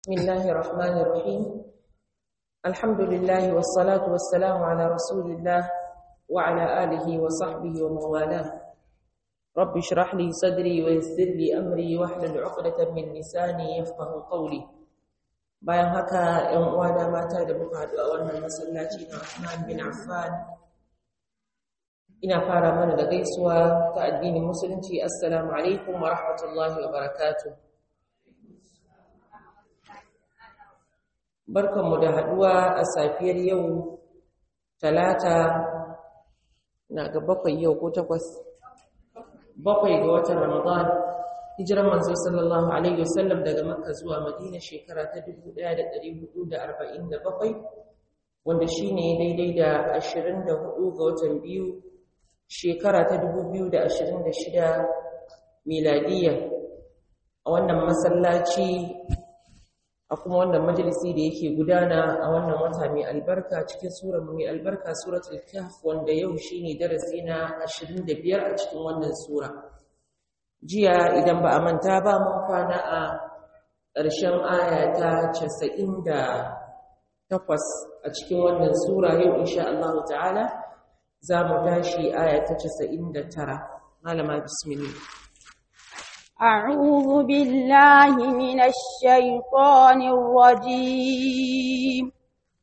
بسم الله الرحمن الرحيم الحمد لله والصلاة والسلام على رسول الله وعلى آله وصحبه ومن والاه رب اشرح لي صدري ويسر لي أمري واحلل عقدة من لساني يفقه قولي bayan haka ‘yan uwana mata da muka haɗu a wannan masallaci na Usman bin Affan ina fara mana da gaisuwa ta addinin musulunci assalamu alaikum wa rahmatullahi wa barakatuh barkanmu da haɗuwa a safiyar yau talata na ga bakwai yau ko takwas bakwai ga watan ramadan hijiran manzo sallallahu alaihi wasallam daga makka zuwa madina shekara ta 1447 wanda shine daidai da 24 ga watan biyu shekara ta 2026 miladiya a wannan masallaci a kuma wannan majalisi da yake gudana a wannan wata mai albarka cikin surar mai albarka suratul kahf wanda yau shine darasi na 25 a cikin wannan sura jiya idan ba a manta ba mun kwana a ƙarshen aya ta 98 a cikin wannan sura yau insha Allah ta'ala za mu tashi aya ta 99 malama bismillah أعوذ بالله من الشيطان الرجيم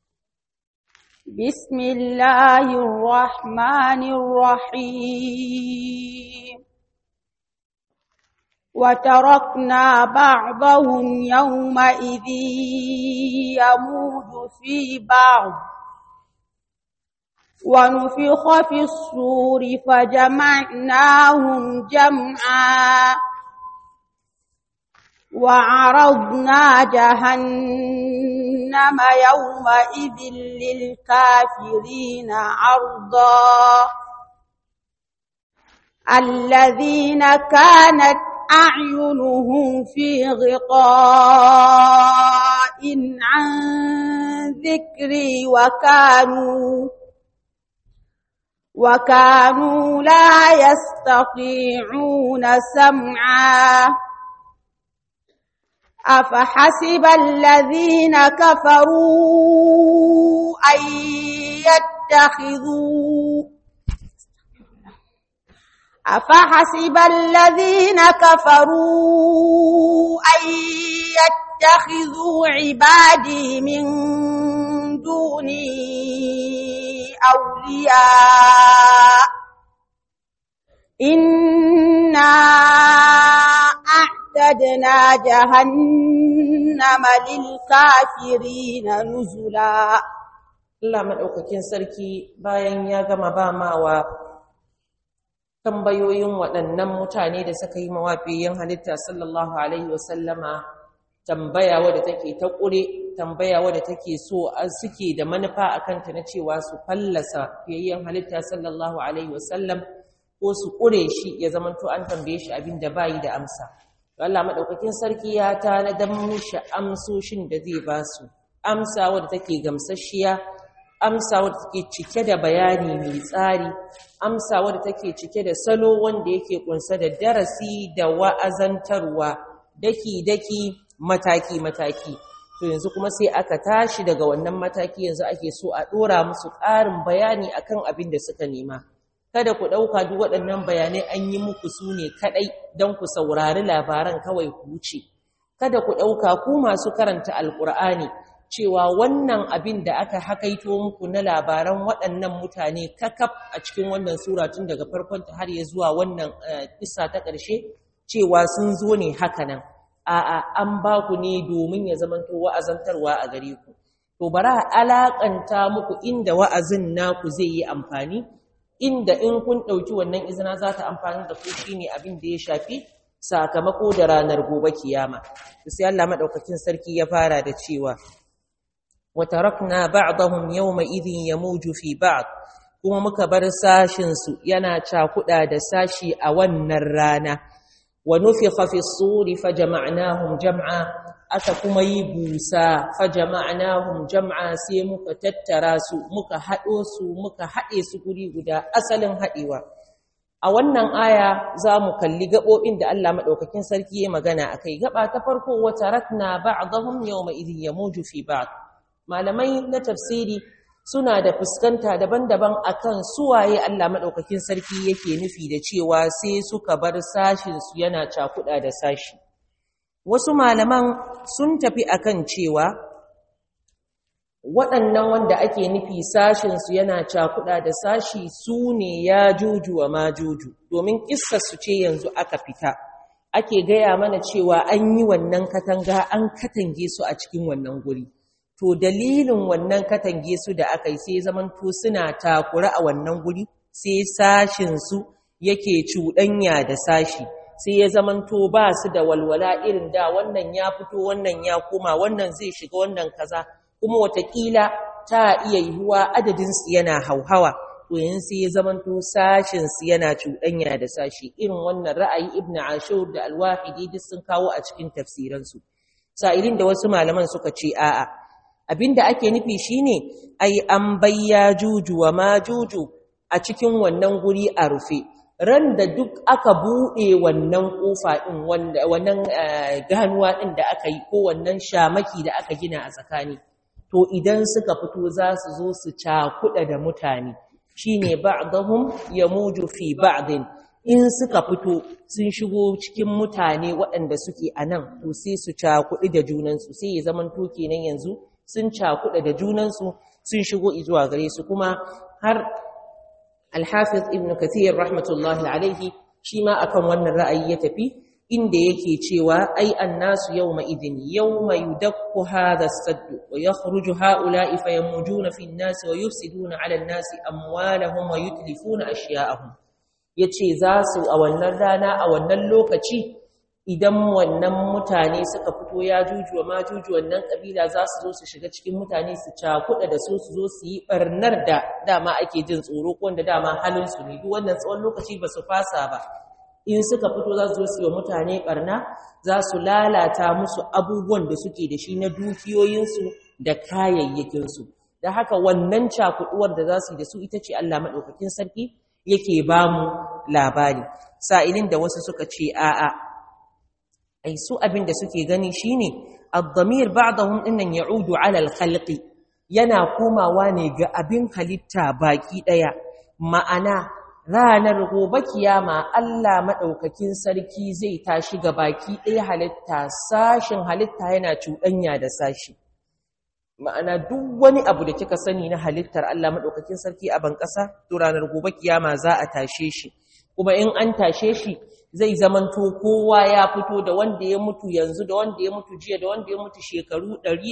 بسم الله الرحمن الرحيم وتركنا بعضهم يومئذ يموج في بعض ونفخ في الصور فجمعناهم جمعا وعرضنا جهنم يومئذ للكافرين عرضا الذين كانت أعينهم في غطاء عن ذكري وكانوا وكانوا لا يستطيعون سمعا أفحسب الذين كفروا أن يتخذوا أفحسب الذين كفروا أن يتخذوا عبادي من دوني أولياء إنا أعتدنا جهنم للكافرين نزلا Allah madaukakin sarki bayan ya gama ba mawa tambayoyin waɗannan mutane da suka yi mawafiyin halitta sallallahu alaihi wasallama tambaya wadda take ta ƙure tambaya wadda take so suke da manufa a kanta na cewa su fallasa fiyayyen halitta sallallahu alaihi wasallam ko su ƙure shi ya zamanto an tambaye shi abin da bayi da amsa Allah maɗaukakin sarki ya tanadar mishi amsoshin da zai ba su amsa wadda take gamsasshiya amsa wadda take cike da bayani mai tsari amsa wadda take cike da salo wanda yake kunsa da darasi da wa'azantarwa daki-daki mataki-mataki to yanzu kuma sai aka tashi daga wannan mataki yanzu ake so a ɗora musu ƙarin bayani akan abin da suka nema kada ku ɗauka duk waɗannan bayanai an yi muku su ne kaɗai don ku saurari labaran kawai ku wuce kada ku ɗauka ku masu karanta alƙur'ani cewa wannan abin da aka hakaito muku na labaran waɗannan mutane kakaf a cikin wannan sura tun daga farkonta har ya zuwa wannan kissa ta ƙarshe cewa sun zo ne haka nan a'a an ba ku ne domin ya zamanto wa'azantarwa a gare ku to bara alakanta muku inda wa'azin naku zai yi amfani inda in kun ɗauki wannan izina za ta amfani da ku shine abin da ya shafi sakamako da ranar gobe kiyama sai Allah madaukakin sarki ya fara da cewa wa tarakna ba'dahum yawma idhin yamuju fi ba'd kuma muka bar sashin su yana cakuda da sashi a wannan rana wa nufikha fi suri fajama'nahum jam'a aka kuma yi busa fajama'nahum jam'a sai muka tattara su muka hado su muka hade su guri guda asalin hadewa a wannan aya za mu kalli gaɓoɓin da Allah maɗaukakin sarki ya magana a kai gaba ta farko wata ratna ba'dahum yawma idhin yamuju fi ba'd malamai na tafsiri suna da fuskanta daban-daban akan suwaye Allah maɗaukakin sarki yake nufi da cewa sai suka bar sashin su yana cakuɗa da sashi wasu malaman sun tafi akan cewa waɗannan wanda ake nufi sashinsu yana cakuɗa da sashi su ne ya juju wa ma juju domin su ce yanzu aka fita ake gaya mana cewa an yi wannan katanga an katange su a cikin wannan guri to dalilin wannan katange su da aka yi sai zamanto suna takura a wannan guri sai sashinsu yake cuɗanya da sashi sai ya zamanto ba su da walwala irin da wannan ya fito wannan ya koma wannan zai shiga wannan kaza kuma watakila ta iya yiwuwa adadinsu yana hauhawa to yin sai ya zamanto sashinsu yana cuɗanya da sashi irin wannan ra'ayi ibn ashur da alwahidi duk sun kawo a cikin tafsiransu sa'ilin da wasu malaman suka ce a'a abinda ake nufi shine ai an bayya juju wa ma juju a cikin wannan guri a rufe ran da duk aka buɗe wannan ƙofa ɗin wannan ganuwa ɗin da aka yi ko wannan shamaki da aka gina a tsakani to idan suka fito za su zo su cakuɗa da mutane shine ba'dahum yamuju fi ba'din in suka fito sun shigo cikin mutane waɗanda suke a nan to sai su cakuɗi da junansu sai ya zaman to kenan yanzu sun cakuɗa da junansu sun shigo zuwa gare su kuma har alhafiz ibn kathir rahmatullahi alaihi shi ma akan wannan ra'ayi ya tafi inda yake cewa ai annasu yawma idin yawma yudakku hadha as-sadd wa yakhruju ha'ula'i fayamujuna fi an-nasi wa yufsiduna 'ala an-nasi amwalahum wa yutlifuna ashya'ahum yace za su a wannan rana a wannan lokaci idan wannan mutane suka fito ya juju wa majuju wannan kabila za su zo su shiga cikin mutane su cakuɗa da su su zo su yi barnar da dama ake jin tsoro ko wanda dama halin su ne duk wannan tsawon lokaci ba su fasa ba in suka fito za su zo su yi mutane barna za su lalata musu abubuwan da suke da shi na dukiyoyinsu da kayayyakinsu da haka wannan cakuɗuwar da za su yi da su ita ce Allah maɗaukakin sarki yake ba mu labari sa'ilin da wasu suka ce a'a ai su abin da suke gani shine ad-damir ba'dahum innan ya'udu 'ala al-khalqi yana komawa ne ga abin halitta baki daya ma'ana ranar gobe kiyama Allah madaukakin sarki zai tashi ga baki daya halitta sashin halitta yana cuɗanya da sashi ma'ana duk wani abu da kika sani na halittar Allah madaukakin sarki a ban ƙasa to ranar gobe kiyama za a tashe shi kuma in an tashe shi zai zamanto kowa ya fito da wanda ya mutu yanzu da wanda ya mutu jiya da wanda ya mutu shekaru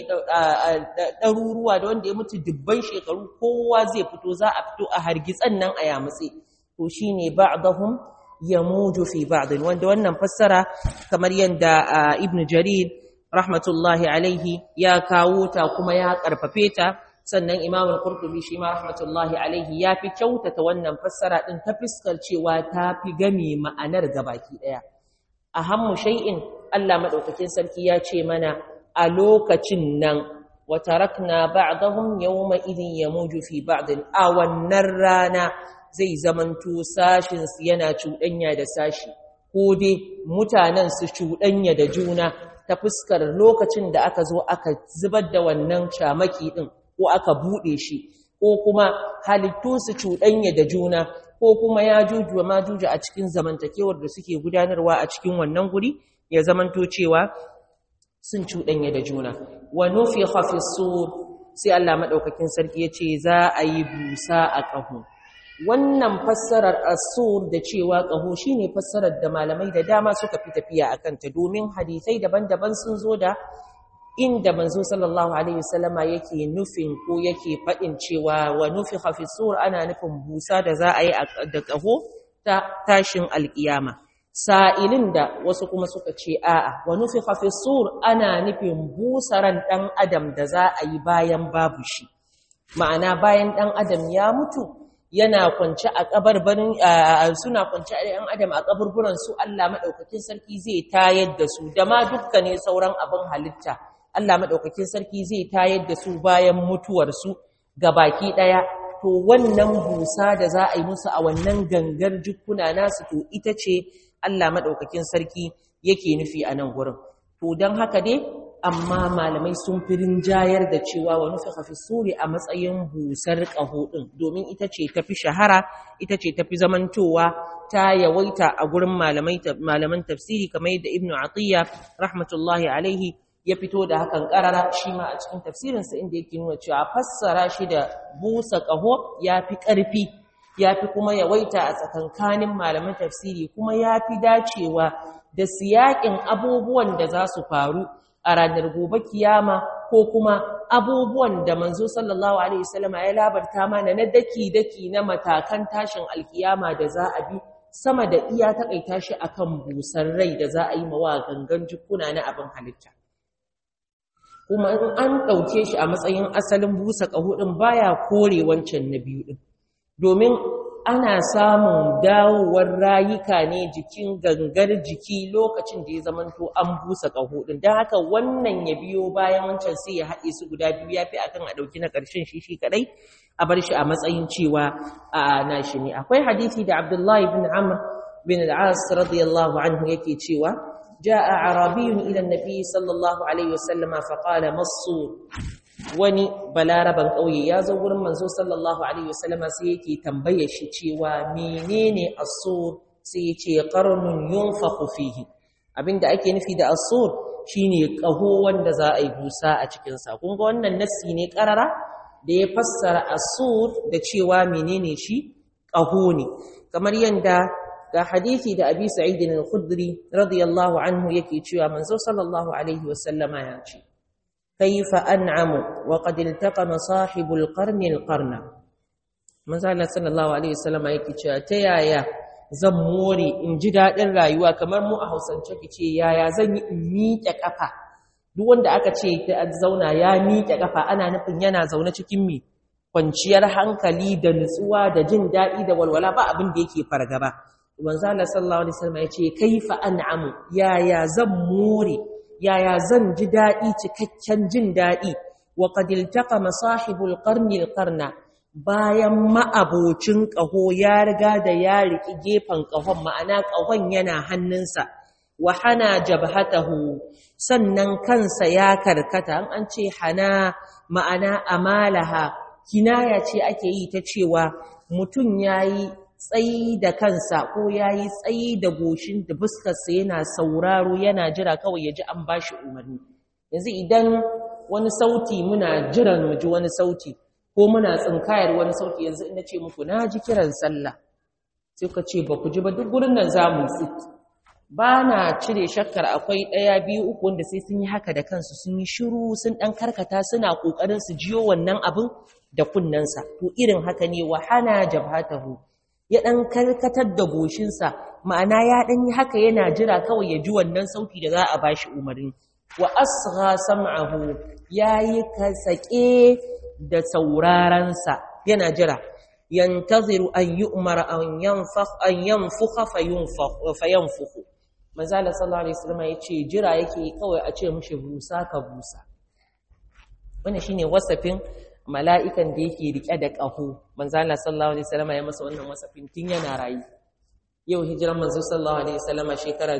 ɗaruruwa da wanda ya mutu dubban shekaru kowa zai fito za a fito a hargitsan nan a yamutse to shi ne ba'dahum ya muju fi ba'din wanda wannan fassara kamar yadda ibn jarir rahmatullahi alaihi ya kawo ta kuma ya karfafe ta sannan imam al-qurtubi shi ma rahmatullahi alaihi ya fi kyautata wannan fassara din ta fiskar cewa ta fi game ma'anar gabaki daya ahammu shay'in Allah madaukakin sarki ya ce mana a lokacin nan wa tarakna ba'dahum yawma idhin yamuju fi ba'din a wannan rana zai zamanto sashin su yana cuɗanya da sashi ko dai mutanen su cuɗanya da juna ta fuskar lokacin da aka zo aka zubar da wannan shamaki din ko aka buɗe shi ko kuma halittu su cuɗanya da juna ko kuma ya jujuwa ma juju a cikin zamantakewar da suke gudanarwa a cikin wannan guri ya zamanto cewa sun cuɗanya da juna wa nufiha fi sur sai Allah madaukakin sarki ya ce za a yi busa a ƙaho wannan fassarar asur da cewa ƙaho shine fassarar da malamai da dama suka fi tafiya akan ta domin hadisai daban-daban sun zo da inda manzo sallallahu alaihi wasallama yake nufin ko yake fadin cewa wa nufikha fi sur ana nufin busa da za a yi da kaho ta tashin alkiyama sa'ilin da wasu kuma suka ce a'a wa nufikha fi sur ana nufin busaran dan adam da za a yi bayan babu shi ma'ana bayan dan adam ya mutu yana kwance a kabarbarin suna kwance a ɗan adam a kaburburan su Allah madaukakin sarki zai tayar da su da ma dukkanin sauran abin halitta Allah maɗaukakin sarki zai tayar da su bayan mutuwarsu ga baki ɗaya, to to wannan busa da za a yi musu a wannan gangar jikuna nasu to ita ce Allah maɗaukakin sarki yake nufi a nan gurin to don haka dai amma malamai sun fi rinjayar da cewa wa nufi hafi suri a matsayin busar ƙaho ɗin domin ita ce tafi shahara ita ce tafi zamantowa ta yawaita a gurin malaman tafsiri kamar yadda ibnu atiyya rahmatullahi alaihi ya fito da hakan karara shi ma a cikin tafsirinsa inda yake nuna cewa fassara shi da busa ƙaho ya fi ƙarfi ya fi kuma yawaita a tsakankanin malaman tafsiri kuma ya fi dacewa da siyaƙin abubuwan da za su faru a ranar gobe kiyama ko kuma abubuwan da manzo sallallahu alaihi wasallam ya labarta mana na daki-daki na matakan tashin alkiyama da za a bi sama da iya takaita shi akan busar rai da za a yi mawa gangan jikuna na abin halitta kuma in an ɗauke shi a matsayin asalin busa ƙaho ɗin baya kore wancan na biyu ɗin domin ana samun dawowar rayuka ne jikin gangar jiki lokacin da ya zamanto an busa ƙaho ɗin don haka wannan ya biyo bayan wancan sai ya haɗe su guda biyu ya fi akan a ɗauki na ƙarshen shi shi kaɗai a bar shi a matsayin cewa a nashi ne akwai hadisi da abdullahi bin amr bin al'as radiyallahu anhu yake cewa جاء عربي إلى النبي صلى الله عليه وسلم فقال مصور wani balaraban ƙauye ya zo wurin manzo sallallahu alaihi wasallam sai yake tambaye shi cewa menene asur sai ya ce qarnun yunfaqu fihi abinda ake nufi da asur shine ƙaho wanda za a yi busa a cikin sa kun ga wannan nassi ne karara da ya fassara asur da cewa menene shi ƙaho ne kamar yanda ga hadisi da abi sa'id al-khudri radiyallahu anhu yake cewa manzo sallallahu alaihi wasallama ya ce kaifa an'amu wa qad iltaqama sahibul qarni al-qarna manzo Allah sallallahu alaihi wasallama yake cewa ta yaya zan more in ji dadin rayuwa kamar mu a Hausance kice yaya zan yi in miƙe kafa duk wanda aka ce ta zauna ya miƙe kafa ana nufin yana zaune cikin mi kwanciyar hankali da nutsuwa da jin daɗi da walwala ba abin da yake fargaba manzo Allah sallallahu alaihi wasallam ya ce kaifa an'amu yaya zan more yaya zan ji dadi cikakken jin dadi wa qad iltaqama sahibul qarni alqarna bayan ma'abocin qaho ya riga da ya riki gefan qahon ma'ana qahon yana hannunsa wa hana jabhatahu sannan kansa ya karkata an ce hana ma'ana amalaha kinaya ce ake yi ta cewa mutum yayi tsayi da kansa ko ya yi tsayi da goshin da fuskarsa yana sauraro yana jira kawai ya ji an ba shi umarni yanzu idan wani sauti muna jiran mu ji wani sauti ko muna tsinkayar wani sauti yanzu ina ce muku na ji kiran sallah sai ka ce ba ku ji ba duk gurin nan za mu tsit ba na cire shakkar akwai ɗaya biyu uku wanda sai sun yi haka da kansu sun yi shiru sun ɗan karkata suna ƙoƙarin su jiyo wannan abin da kunnensa to irin haka ne wa hana jabhatahu ya ɗan karkatar da goshinsa ma'ana ya ɗan yi haka yana jira kawai ya ji wannan sauti da za a ba shi umarni wa asgha sam'ahu ya yi kasake da saurarensa yana jira yantaziru an yi umara an yanfuka fayanfuku manzala sallallahu alaihi wasallam ya ce jira yake kawai a ce mishi busa ka busa wannan shine wasafin mala'ikan da yake rike da ƙaho manzo Allah sallallahu alaihi wasallam ya masa wannan wasafin tun yana rayu yau hijiran manzo sallallahu alaihi wasallam shekara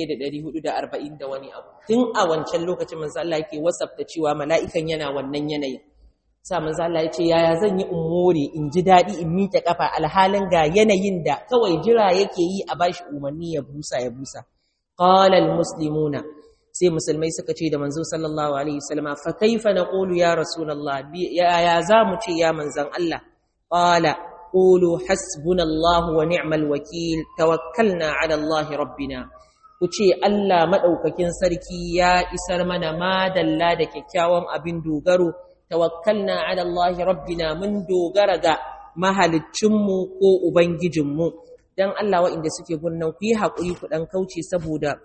1440 da wani abu tun a wancan lokacin manzo Allah yake wasafta cewa mala'ikan yana wannan yanayin sa manzo Allah ya ce yaya zan yi umuri in ji dadi in miƙe kafa alhalin ga yanayin da kawai jira yake yi a bashi umarni ya busa ya busa qala almuslimuna sai musulmai suka ce da manzo sallallahu alaihi wasallama fa kaifa naqulu ya rasulullah ya ya zamu ce ya manzon Allah qala qulu hasbunallahu wa ni'mal wakil tawakkalna ala Allah rabbina ku ce Allah madaukakin sarki ya isar mana madalla da kyakkyawan abin dogaro tawakkalna ala Allah rabbina mun dogara ga mahaliccinmu ko ubangijinmu dan Allah waɗanda suke gunnan ku yi haƙuri ku dan kauce saboda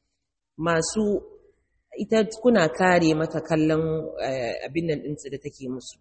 masu ita kuna kare mata kallon abin nan ɗinsu da take musu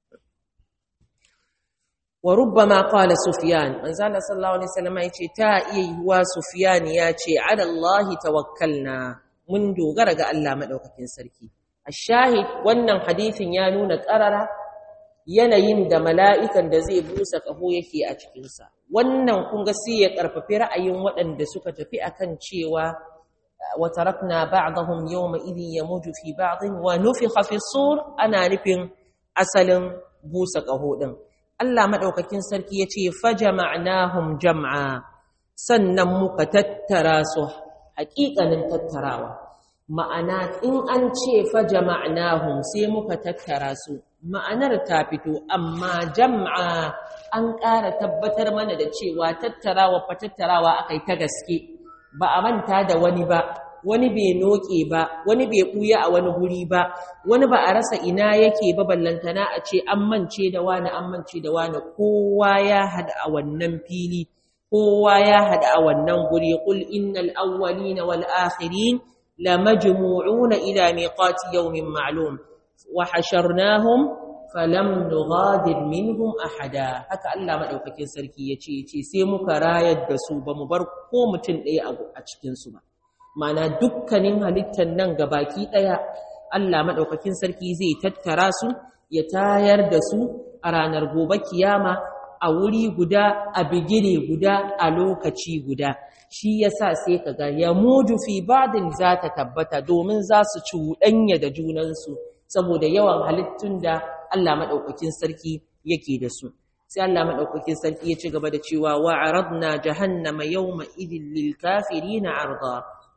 wa rubbama qala sufyan manzo Allah sallallahu alaihi wasallam yace ta iya yiwa sufyan yace ala Allah tawakkalna mun dogara ga Allah madaukakin sarki ashahid wannan hadisin ya nuna qarara yanayin da mala'ikan da zai busa ƙaho yake a cikinsa wannan kun ga sai ya ƙarfafi ra'ayin waɗanda suka tafi akan cewa wa tarakna ba'dahum yawma idhin yamuju fi ba'dhin wa nufikha fi sur ana nufin asalin busa ƙaho din Allah madaukakin sarki yace fajama'nahum jam'a sannan muka tattara su haƙiƙanin tattarawa ma'ana in an ce fa jama'nahum sai muka tattara su ma'anar ta fito amma jam'a an ƙara tabbatar mana da cewa tattarawa fa tattarawa akai ta gaske ba a manta da wani ba wani bai noke ba wani bai ɓuya a wani guri ba wani ba a rasa ina yake ba ballantana a ce an mance da wani an mance da wani kowa ya hada a wannan fili kowa ya hada a wannan guri qul innal awwalina wal akhirin lamajmu'una ila miqati yawmin ma'lum wa hasharnahum falam nughadir minhum ahada haka Allah madaukakin sarki yace yace sai muka rayar da su bamu bar ko mutun ɗaya a cikin su ba mana dukkanin halittar nan gabaki ɗaya Allah madaukakin sarki zai tattara su ya tayar da su a ranar gobe kiyama a wuri guda a bigire guda a lokaci guda shi yasa sai kaga ya muju fi ba'din za ta tabbata domin za su cuɗanya da junansu saboda yawan halittun da Allah maɗaukakin sarki yake da su sai Allah maɗaukakin sarki ya ci gaba da cewa wa aradna jahannama yawma idhil lil kafirina arda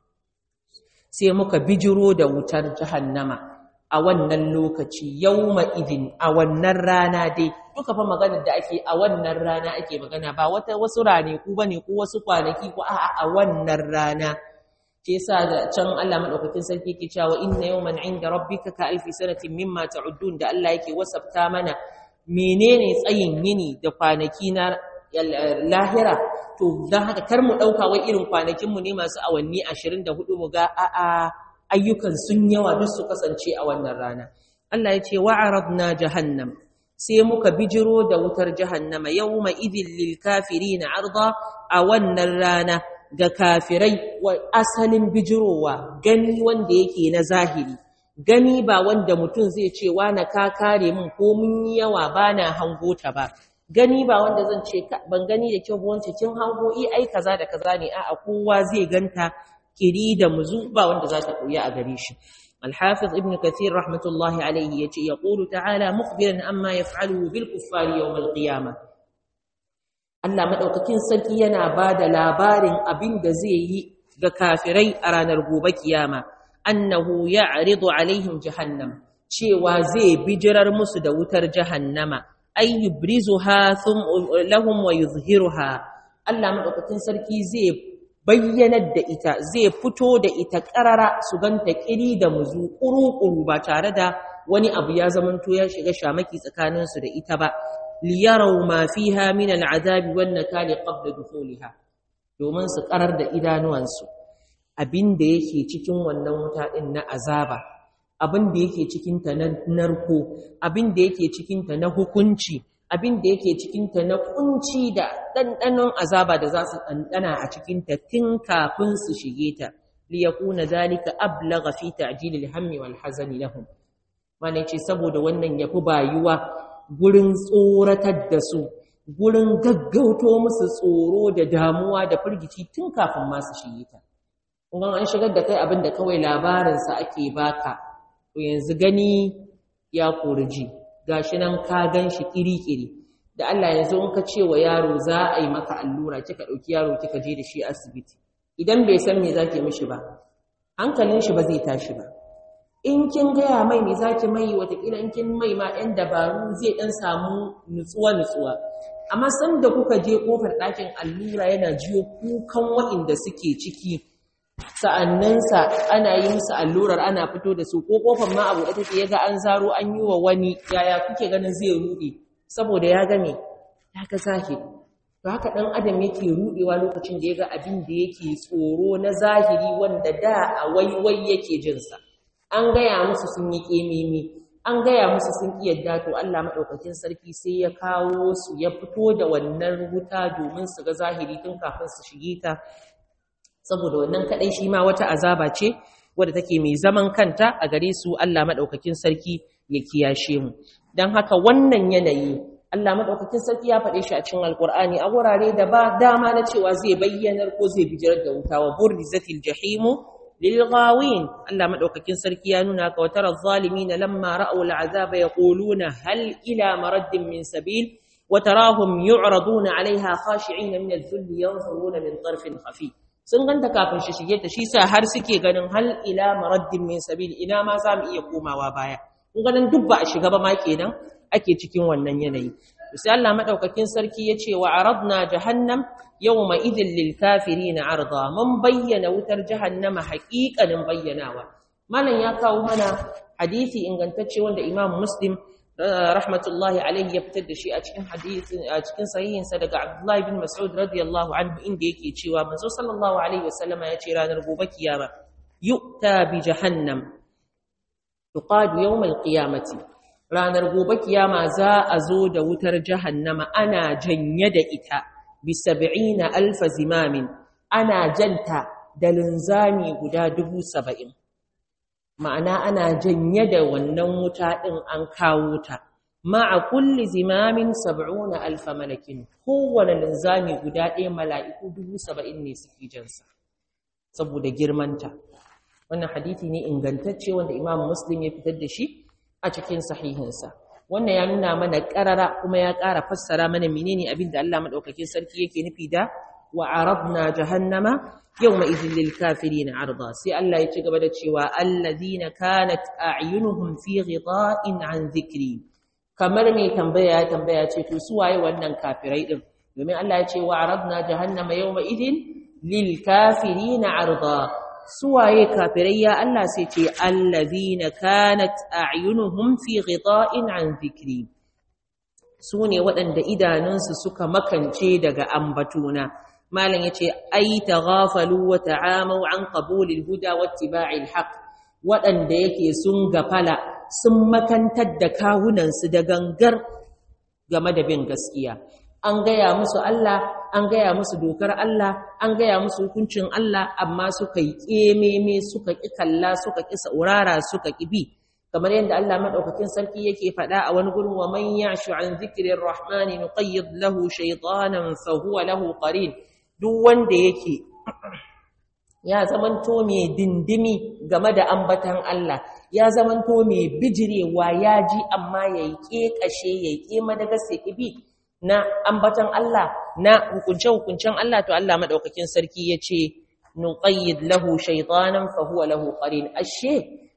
sai muka bijiro da wutar jahannama a wannan lokaci yawma idin a wannan rana dai duka fa maganar da ake a wannan rana ake magana ba wata wasu rane ku bane ko wasu kwanaki ko a'a a wannan rana ke yasa da can Allah madaukakin sarki ke cewa inna yawman inda rabbika ka alfi sanatin mimma ta'uddun da Allah yake wasafta mana menene tsayin yini da kwanaki na lahira to dan haka kar mu dauka wai irin kwanakin mu ne masu awanni 24 mu ga a'a ayyukan sun yawa duk su kasance a wannan rana Allah ya ce wa'aradna jahannam sai muka bijiro da wutar jahannama yawma idhil lil kafirin arda a wannan rana ga kafirai wa asalin bijirowa gani wanda yake na zahiri gani ba wanda mutum zai ce na ka kare min ko mun yi yawa bana hango ta ba gani ba wanda zan ce ban gani da kyau ba wance kin hango i ai kaza da kaza ne a'a kowa zai ganta kiri da muzu ba wanda za ta koya a gare shi الحافظ ابن كثير رحمة الله عليه يقول تعالى مخبرا أما يفعله بالكفار يوم القيامة Allah madaukakin sarki yana bada labarin abin da zai yi ga kafirai a ranar gobe kiyama annahu ya'ridu alaihim jahannam cewa zai bijirar musu da wutar jahannama ay yubrizuha thum lahum wa yuzhiruha Allah madaukakin sarki zai bayyanar da ita zai fito da ita ƙarara su ganta ƙiri da muzu ƙuru-ƙuru ba tare da wani abu ya zamanto ya shiga shamaki tsakaninsu da ita ba liyarau ma fiha min al'adabi wan nakali qabla dukhuliha domin su ƙarar da idanuwansu abin da yake cikin wannan wuta din na azaba abin da yake cikin ta na narko abin da yake cikin ta na hukunci abin da yake cikinta na kunci da ɗanɗanon azaba da za su ɗanɗana a cikinta tun kafin su shige ta liyakuna zalika ablagha fi ta'jilil hammi wal hazani lahum mana ce saboda wannan yafi bayuwa gurin tsoratar da su gurin gaggauto musu tsoro da damuwa da firgici tun kafin ma su shige ta kun an shigar da kai abin da kawai labarinsa ake baka to yanzu gani ya koriji gashi nan ka gan shi kiri-kiri da Allah yanzu in ka ce wa yaro za a yi maka allura kika ɗauki yaro kika je da shi asibiti idan bai san me zaki mishi ba hankalin shi ba zai tashi ba in kin gaya mai me zaki mai watakila in kin mai ma ɗan dabaru zai ɗan samu nutsuwa-nutsuwa amma san da kuka je kofar ɗakin allura yana jiyo kukan waɗanda suke ciki sa'annansa ana yi musu allurar ana fito da su ko kofar ma abu da take yaga an zaro an yi wa wani yaya kuke ganin zai rude saboda ya game ya ga zahiri to haka dan adam yake rudewa lokacin da yaga abin da yake tsoro na zahiri wanda da a waiwai yake jin sa an gaya musu sun yi kemimi an gaya musu sun ki yadda to Allah madaukakin sarki sai ya kawo su ya fito da wannan wuta domin su ga zahiri tun kafin su shige ta saboda wannan kadai shi ma wata azaba ce wadda take mai zaman kanta a gare su Allah madaukakin sarki ya kiyashe mu dan haka wannan yanayi Allah madaukakin sarki ya faɗe shi a cikin Alƙur'ani a wurare da ba dama na cewa zai bayyanar ko zai bijirar da wuta wa burrizatil jahimu lil ghawin Allah madaukakin sarki ya nuna ka watara zalimin lamma ra'u al'azaba yaquluna hal ila maraddin min sabil wa tarahum yu'raduna 'alayha khashi'in min adh-dhulli yanzuruna min tarfin khafi sun ganta kafin shi shige ta shi sa har suke ganin hal ila maraddin min sabil ina ma za mu iya komawa baya kun ganin duk ba a shiga ba ma kenan ake cikin wannan yanayi sai Allah madaukakin sarki yace wa aradna jahannam yawma idhil lil kafirin arda mun bayyana wutar jahannama haƙiƙanin bayyanawa malam ya kawo mana hadisi ingantacce wanda Imam Muslim rahmatullahi alaihi ya fitar da shi a cikin hadisin a cikin sahihin sa daga Abdullah ibn Mas'ud radiyallahu anhu inda yake cewa manzo sallallahu alaihi wasallama yace ranar gobe kiyama yu'ta bi jahannam tuqadu yawm al-qiyamati ranar gobe kiyama za a zo da wutar jahannama ana janye da ita bi sab'ina alf zimamin ana janta da linzami guda dubu saba'in ma'ana ana janye da wannan wuta din an kawo ta ma'a kulli zimamin sab'una alf malakin kowane linzami guda ɗaya mala'iku dubu saba'in ne suke jansa saboda girmanta wannan hadisi ne ingantacce wanda imam muslim ya fitar da shi a cikin sahihinsa wannan ya nuna mana ƙarara kuma ya ƙara fassara mana menene abin da Allah madaukakin sarki yake nufi da wa aradna jahannama yawma idhil lil kafirin arda sai Allah ya ci gaba da cewa alladhina kanat a'yunuhum fi ghita'in an dhikri kamar mai tambaya ya tambaya ce to su waye wannan kafirai din domin Allah ya ce wa aradna jahannama yawma idhil lil kafirin arda suwaye kafirai ya Allah sai ce allazina kanat a'yunuhum fi ghita'in an dhikri sune waɗanda idanunsu suka makance daga ambatuna malam yace ai taghafalu wa ta'amu an qabulil huda wattiba'il haqq waɗanda yake sun gafala sun makantar da kawunansu da gangar game da bin gaskiya an gaya musu Allah an gaya musu dokar Allah an gaya musu hukuncin Allah amma suka yi kememe suka ƙi kalla suka ƙi saurara suka ƙi bi kamar yadda Allah madaukakin sarki yake faɗa a wani gurin wa man ya'shu an dhikrir rahmani nuqayyid lahu shaytanan fa huwa lahu qarin duk wanda yake ya zamanto mai dindimi game da ambatan Allah ya zamanto mai bijirewa ya ji amma yayi kekashe yayi kema daga sai bi na ambatan Allah na hukunce-hukuncen Allah to Allah madaukakin sarki yace nuqayyid lahu shaytanan fa huwa lahu qarin ashe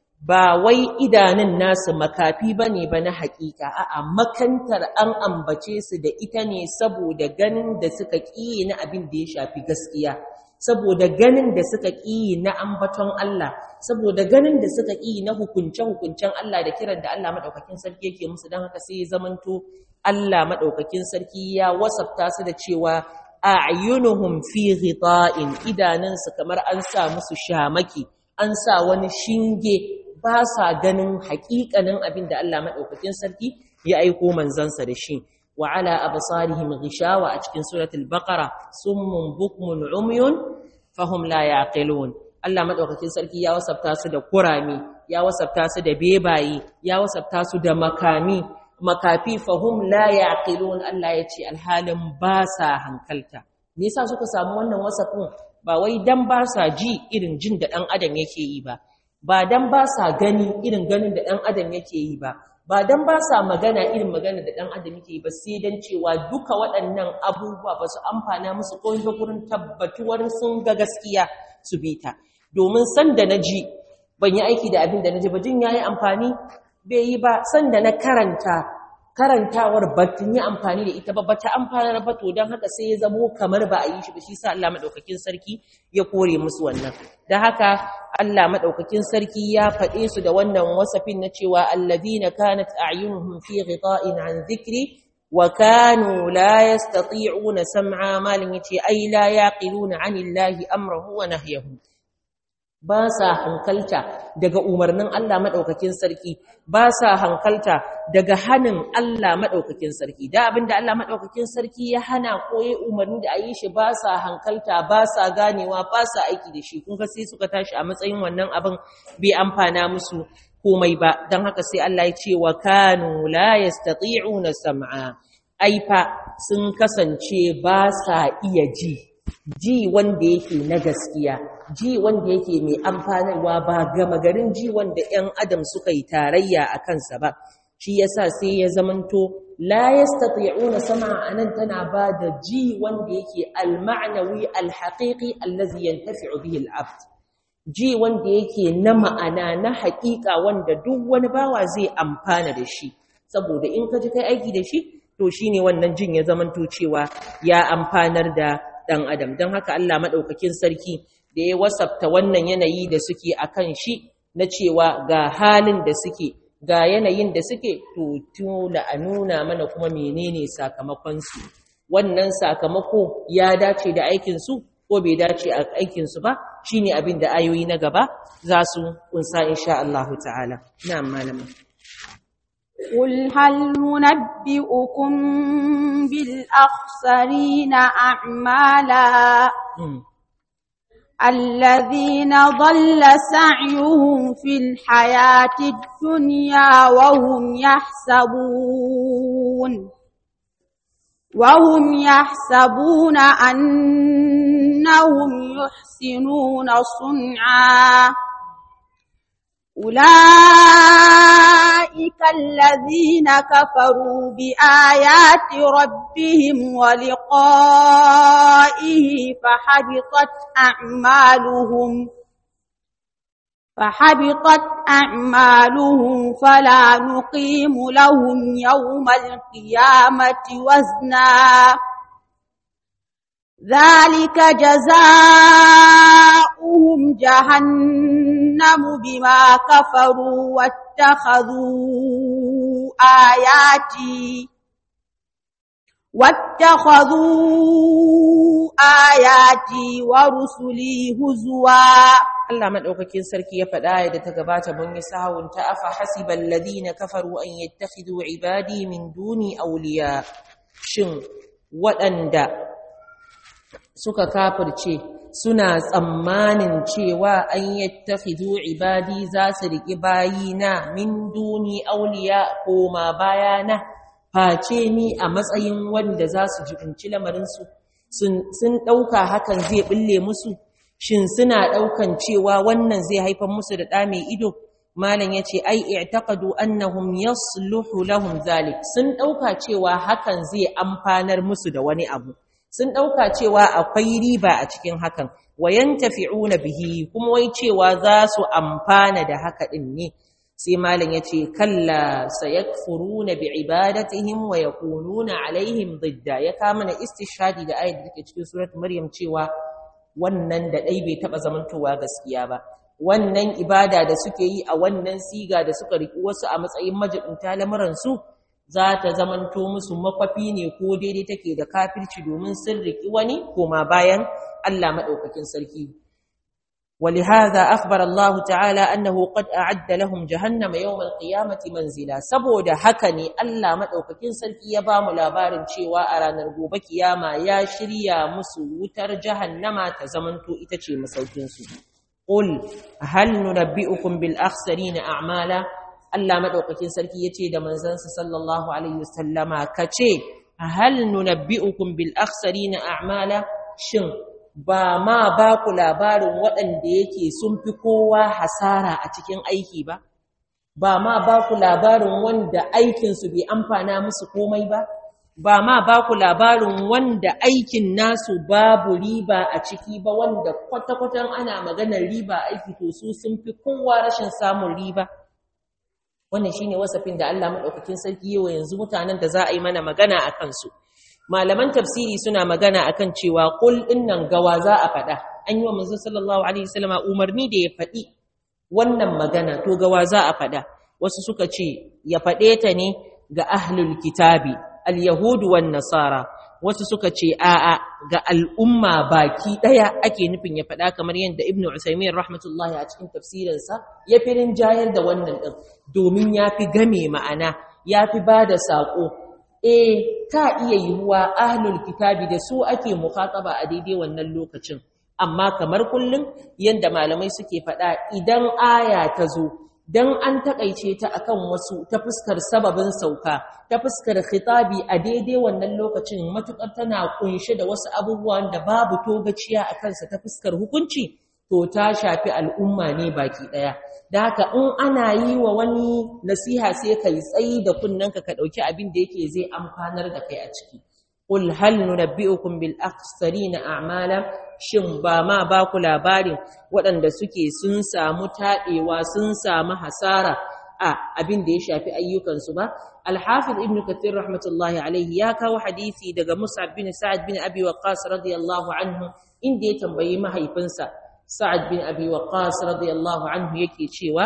ba wai idanun nasu makafi bane ba na hakika a'a makantar an ambace su da ita ne saboda ganin da suka ƙi na abin da ya shafi gaskiya saboda ganin da suka ƙi na ambaton Allah saboda ganin da suka ƙi na hukunce-hukuncen Allah da kiran da Allah madaukakin sarki yake musu don haka sai ya zamanto Allah maɗaukakin sarki ya wasafta su da cewa a'yunuhum fi ghita'in idanunsu kamar an sa musu shamaki an sa wani shinge ba sa ganin haƙiƙanin abin da Allah maɗaukakin sarki ya aiko manzansa da shi wa ala absarihim ghishawa a cikin suratul baqara summun bukmun umyun fahum la yaqilun Allah maɗaukakin sarki ya wasafta su da kurami ya wasafta su da bebaye ya wasafta su da makami makafi fahum la yaqilun Allah ya ce alhalin ba sa hankalta me yasa suka samu wannan wasafin ba wai dan ba sa ji irin jin da dan adam yake yi ba ba dan ba sa gani irin ganin da dan adam yake yi ba ba dan ba sa magana irin magana da dan adam yake yi ba sai dan cewa duka waɗannan abubuwa ba su amfana musu ko ga gurin tabbatuwar sun ga gaskiya su bi ta domin san da na ji ban yi aiki da abin da na ji ba jin yayi amfani bai yi ba sanda na karanta karantawar batun yi amfani da ita ba bata amfanar ba to don haka sai ya zamo kamar ba a yi shi ba shi sa Allah madaukakin sarki ya kore musu wannan da haka Allah madaukakin sarki ya faɗe su da wannan wasafin na cewa alladhina kanat a'yunuhum fi ghita'in an dhikri wa kanu la yastati'una sam'a malin yace ai la yaqiluna 'anillahi amrahu wa nahyahu ba sa hankalta daga umarnin Allah maɗaukakin sarki ba sa hankalta daga hannun Allah maɗaukakin sarki da abinda Allah maɗaukakin sarki ya hana ko ya umarni da a yi shi ba sa hankalta ba sa ganewa ba sa aiki da shi kun ga sai suka tashi a matsayin wannan abin bai amfana musu komai ba don haka sai Allah ya ce wa kanu la yastati'una sam'a aifa sun kasance ba sa iya ji ji wanda yake na gaskiya ji wanda yake mai amfanarwa ba gama garin ji wanda 'yan adam suka yi tarayya a kansa ba shi yasa sai ya zamanto la yastati'una sam'a anan tana ba da ji wanda yake al-ma'nawi al-haqiqi allazi yantafi'u bihi al-abd ji wanda yake na ma'ana na haƙiƙa wanda duk wani bawa zai amfana da shi saboda in ka ji kai aiki da shi to shine wannan jin ya zamanto cewa ya amfanar da ɗan adam don haka Allah maɗaukakin sarki da ya wasafta wannan yanayi da suke a kan shi na cewa ga halin da suke ga yanayin da suke to tula a nuna mana kuma menene sakamakonsu wannan sakamako ya dace da aikinsu ko bai dace a aikinsu ba shine abin da ayoyi na gaba za su kunsa insha Allah ta'ala na'am malama قل هل ننبئكم بالأخسرين أعمالا الذين ضل سعيهم في الحياة الدنيا وهم يحسبون وهم يحسبون أنهم يحسنون صنعا أولئك الذين كفروا بآيات ربهم ولقائه فحبطت أعمالهم فحبطت أعمالهم فلا نقيم لهم يوم القيامة وزنا ذلك جزاؤهم جهنم بما كفروا واتخذوا آياتي واتخذوا آياتي ورسلي هزوا Allah madaukakin sarki ya faɗa da ta gabata mun yi sahun ta afa hasibal ladina kafaru an yattakhidhu ibadi min duni awliya shin waɗanda suka kafirce suna tsammanin cewa an yattakhidhu ibadi za su riƙi bayina min duni awliya ko ma bayana face ni a matsayin wanda za su jibinci lamarinsu sun ɗauka hakan zai ɓulle musu shin suna ɗaukan cewa wannan zai haifar musu da ɗa mai ido malam ya ce ai i'taqadu annahum yasluhu lahum zalik sun ɗauka cewa hakan zai amfanar musu da wani abu sun ɗauka cewa akwai riba a cikin hakan wayan tafi'una bihi kuma wai cewa za su amfana da haka ɗin ne sai malam ya ce kalla sayakfuruna bi ibadatihim wa yakununa alaihim didda ya kama na istishhadi da ayat da take cikin surat maryam cewa wannan da dai bai taba zamantowa gaskiya ba wannan ibada da suke yi a wannan siga da suka riki wasu a matsayin majibinta lamuran su za ta zamanto musu makwafi ne ko daidai take da kafirci domin sun riki wani koma bayan Allah madaukakin sarki ولهذا أخبر الله تعالى أنه قد أعد لهم جهنم يوم القيامة منزلا سبود هكني ألا مدوككين سلكي يبام لابارن شيوا أرانا رقوب كياما يا شريا مسوتر جهنم تزمنتو إتشي مسوكينسو قل هل ننبئكم بالأخسرين أعمالا ألا مدوككين سلكي يتي دمنزنس صلى الله عليه وسلم كتي هل ننبئكم بالأخسرين أعمالا شن ba ma ba ku labarin waɗanda yake sun fi kowa hasara a cikin aiki ba ba ma ba ku labarin wanda aikinsu bai amfana musu komai ba ba ma ba ku labarin wanda aikin nasu babu riba a ciki ba wanda kwata-kwatan ana maganar riba aiki to su sun fi kowa rashin samun riba wannan shine wasafin da Allah madaukakin sarki yawa yanzu mutanen da za a yi mana magana a kansu malaman tafsiri suna magana akan cewa qul dinnan gawa za a faɗa an yi wa manzo sallallahu alaihi wasallama umarni da ya faɗi wannan magana to gawa za a faɗa wasu suka ce ya faɗe ta ne ga ahlul kitabi al-yahudu wan nasara wasu suka ce a'a ga al'umma baki daya ake nufin ya faɗa kamar yadda ibnu usaymin rahmatullahi a cikin tafsirinsa ya fi rinjayar da wannan din domin ya fi game ma'ana ya fi ba da saƙo eh ta iya yiwuwa ahlul kitabi da su ake mukhataba a daidai wannan lokacin amma kamar kullum yanda malamai suke faɗa idan aya ta zo dan an takaice ta akan wasu ta fuskar sababin sauka ta fuskar khitabi a daidai wannan lokacin matukar tana kunshe da wasu abubuwan da babu togaciya a kansa ta fuskar hukunci to ta shafi al'umma ne baki daya da haka in ana yi wa wani nasiha sai kai tsayi da kunnanka ka dauki abin da yake zai amfanar da kai a ciki qul hal nunabbi'ukum bil akhsarina a'mala shin ba ma ba ku labarin waɗanda suke sun samu taɗewa sun samu hasara a abin da ya shafi ayyukansu ba alhafiz ibn kathir rahmatullahi alaihi ya kawo hadisi daga mus'ab bin sa'ad bin abi waqqas radiyallahu anhu inda ya tambayi mahaifinsa sa'ad bin abi waqqas radiyallahu anhu yake cewa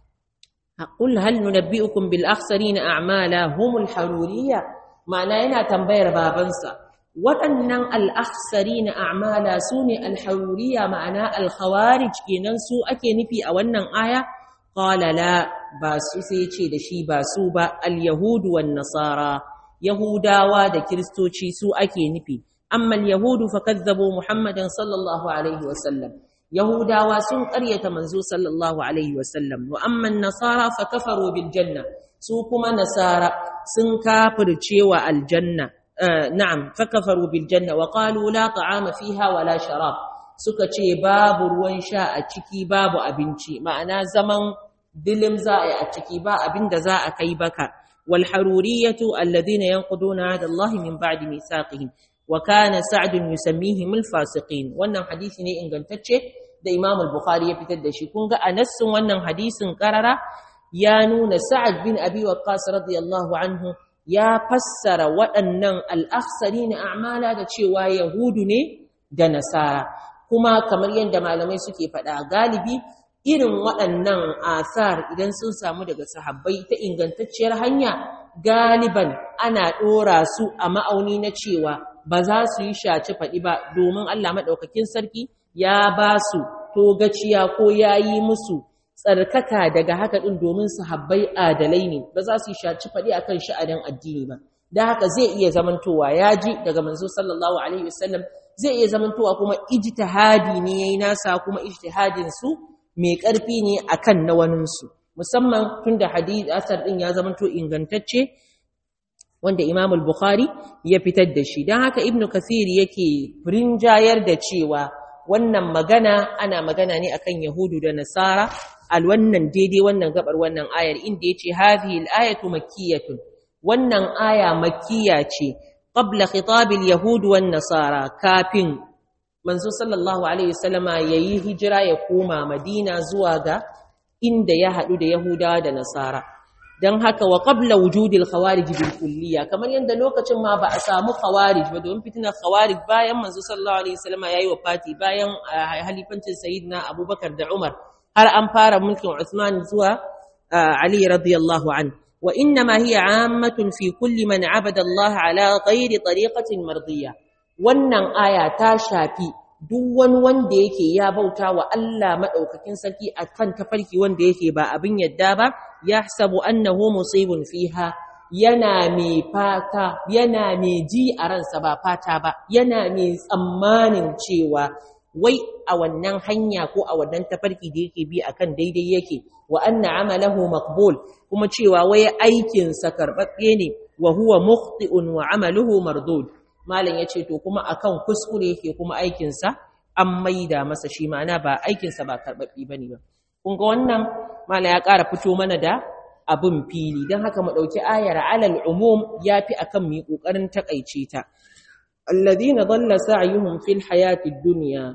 qul hal nunabbi'ukum bil akhsarina a'mala humul haruriyya ma'ana yana tambayar babansa waɗannan al'aksari na a'mala su ne alharuriya ma'ana alkhawarij kenan su ake nufi a wannan aya ƙalala ba su sai ce da shi ba su ba al-yahudu wan nasara yahudawa da kiristoci su ake nufi amma al-yahudu fa kazzabu muhammadan sallallahu alaihi wasallam yahudawa sun ƙaryata manzo sallallahu alaihi wasallam wa amma nasara fa kafaru bil janna su kuma nasara sun kafirce wa aljanna na'am fakafaru bil janna wa qalu la ta'ama fiha wala sharab suka ce babu ruwan sha a ciki babu abinci ma'ana zaman dilim za a yi a ciki ba abinda za a kai baka wal haruriyatu alladhina yanquduna hada Allah min ba'di mithaqihim wa kana sa'd yusammihim al fasiqin wannan hadisi ne ingantacce da Imam al-Bukhari ya fitar da shi kun ga anassin wannan hadisin karara ya nuna Sa'ad bin Abi Waqqas radiyallahu anhu ya fassara waɗannan al'afsari na amala da cewa Yahudu ne da Nasara, kuma kamar yadda malamai suke faɗa galibi irin waɗannan asar idan sun samu daga sahabbai ta ingantacciyar hanya galiban ana ɗora su a ma'auni na cewa ba za su yi shaci faɗi ba domin Allah maɗaukakin sarki ya ba su togaciya ko ya yi musu tsarkaka daga haka ɗin domin sahabbai adalai ne ba za su yi shaci faɗi akan sha'anin addini ba da haka zai iya zamantowa ya ji daga manzo sallallahu alaihi wasallam zai iya zamantowa kuma ijtihadi ne yayi nasa kuma ijtihadin su mai ƙarfi ne akan na wanin su musamman tunda hadith asar din ya zamanto ingantacce wanda Imam al-Bukhari ya fitar da shi dan haka Ibn Kathir yake rinjayar da cewa wannan magana ana magana ne akan Yahudu da Nasara al wannan daidai wannan gabar wannan ayar inda yace hadhihi al-ayatu makkiyatun wannan aya makkiya ce qabla khitab al-yahud wan nasara kafin manzo sallallahu alaihi wasallama yayi hijira ya koma Madina zuwa ga inda ya hadu da Yahudawa da Nasara dan haka wa qabla wujudil khawarij bil kulliya kamar yanda lokacin ma ba a samu khawarij ba domin fitinar khawarij bayan manzo sallallahu alaihi wasallama yayi wafati bayan halifancin sayyidina Abubakar da Umar har an fara mulkin Uthman zuwa Ali radiyallahu anhu wa inma hiya ammatun fi kulli man abada Allah ala ghairi tariqatin mardiyya wannan aya ta shafi duk wani wanda yake ya bauta wa Allah madaukakin sarki akan tafarki wanda yake ba abin yadda ba yahsabu annahu musibun fiha yana mai fata yana mai ji a ransa ba fata ba yana mai tsammanin cewa wai a wannan hanya ko a wannan tafarki da yake bi akan daidai yake wa anna amalahu maqbul kuma cewa wai aikin sa karbabbe ne wa huwa mukhti'un wa amaluhu mardud malam yace to kuma akan kuskure yake kuma aikin sa an maida masa shi ma'ana ba aikin sa ba karbabbe bane ba kun ga wannan malam ya ƙara fito mana da abun fili dan haka mu dauki ayar alal umum yafi akan mu kokarin takaice ta alladhina dhalla sa'yuhum fil hayatid dunya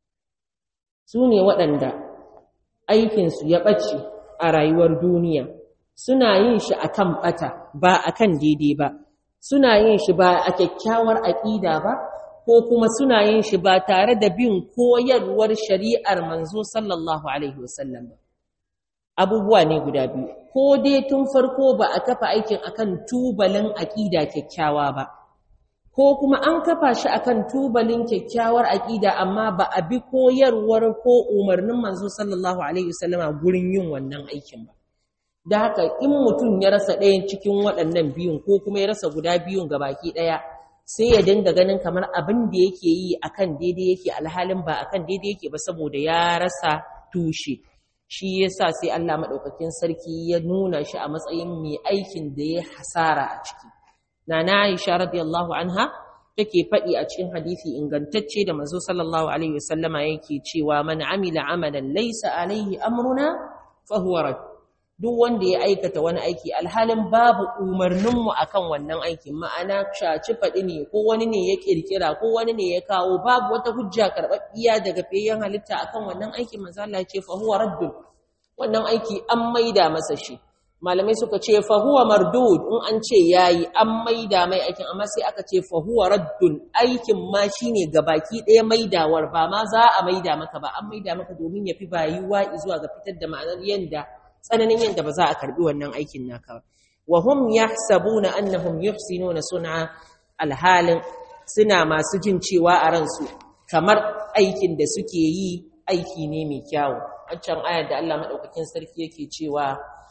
sune waɗanda aikin su ya bace a rayuwar duniya suna yin shi akan bata ba akan daidai ba suna yin shi ba a kyakkyawar aqida ba ko kuma suna yin shi ba tare da bin koyarwar shari'ar manzo sallallahu alaihi wasallam ba abubuwa ne guda biyu ko dai tun farko ba a kafa aikin akan tubalin aqida kyakkyawa ba ko kuma an kafa shi akan tubalin kyakkyawar aƙida amma ba a bi koyarwar ko umarnin manzo sallallahu alaihi wasallama gurin yin wannan aikin ba da haka in mutum ya rasa ɗayan cikin waɗannan biyun ko kuma ya rasa guda biyun ga baki ɗaya sai ya dinga ganin kamar abin da yake yi akan daidai yake alhalin ba akan daidai yake ba saboda ya rasa tushe shi yasa sai Allah madaukakin sarki ya nuna shi a matsayin mai aikin da ya hasara a ciki nana Aisha radiyallahu anha take faɗi a cikin hadisi ingantacce da manzo sallallahu alaihi wasallama yake cewa man amila amalan laysa alaihi amruna fa huwa rad duk wanda ya aikata wani aiki alhalin babu umarninmu akan wannan aikin ma'ana shaci faɗi ne ko wani ne ya kirkira ko wani ne ya kawo babu wata hujja karɓaɓɓiya daga fiyayyen halitta akan wannan aikin manzo Allah ce fa huwa raddun wannan aiki an maida masa shi malamai suka ce fa huwa mardud in an ce yayi an maida mai aikin amma sai aka ce fa huwa raddun aikin ma shine gabaki ɗaya maidawar ba ma za a maida maka ba an maida maka domin ya fi bayuwa zuwa ga fitar da ma'anar yanda tsananin yanda ba za a karbi wannan aikin naka ba wa hum yahsabuna annahum yuhsinuna sun'a alhalin suna masu jin cewa a ransu kamar aikin da suke yi aiki ne mai kyawu wancan ayar da Allah madaukakin sarki yake cewa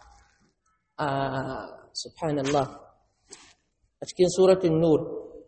subhanallah a cikin suratul nur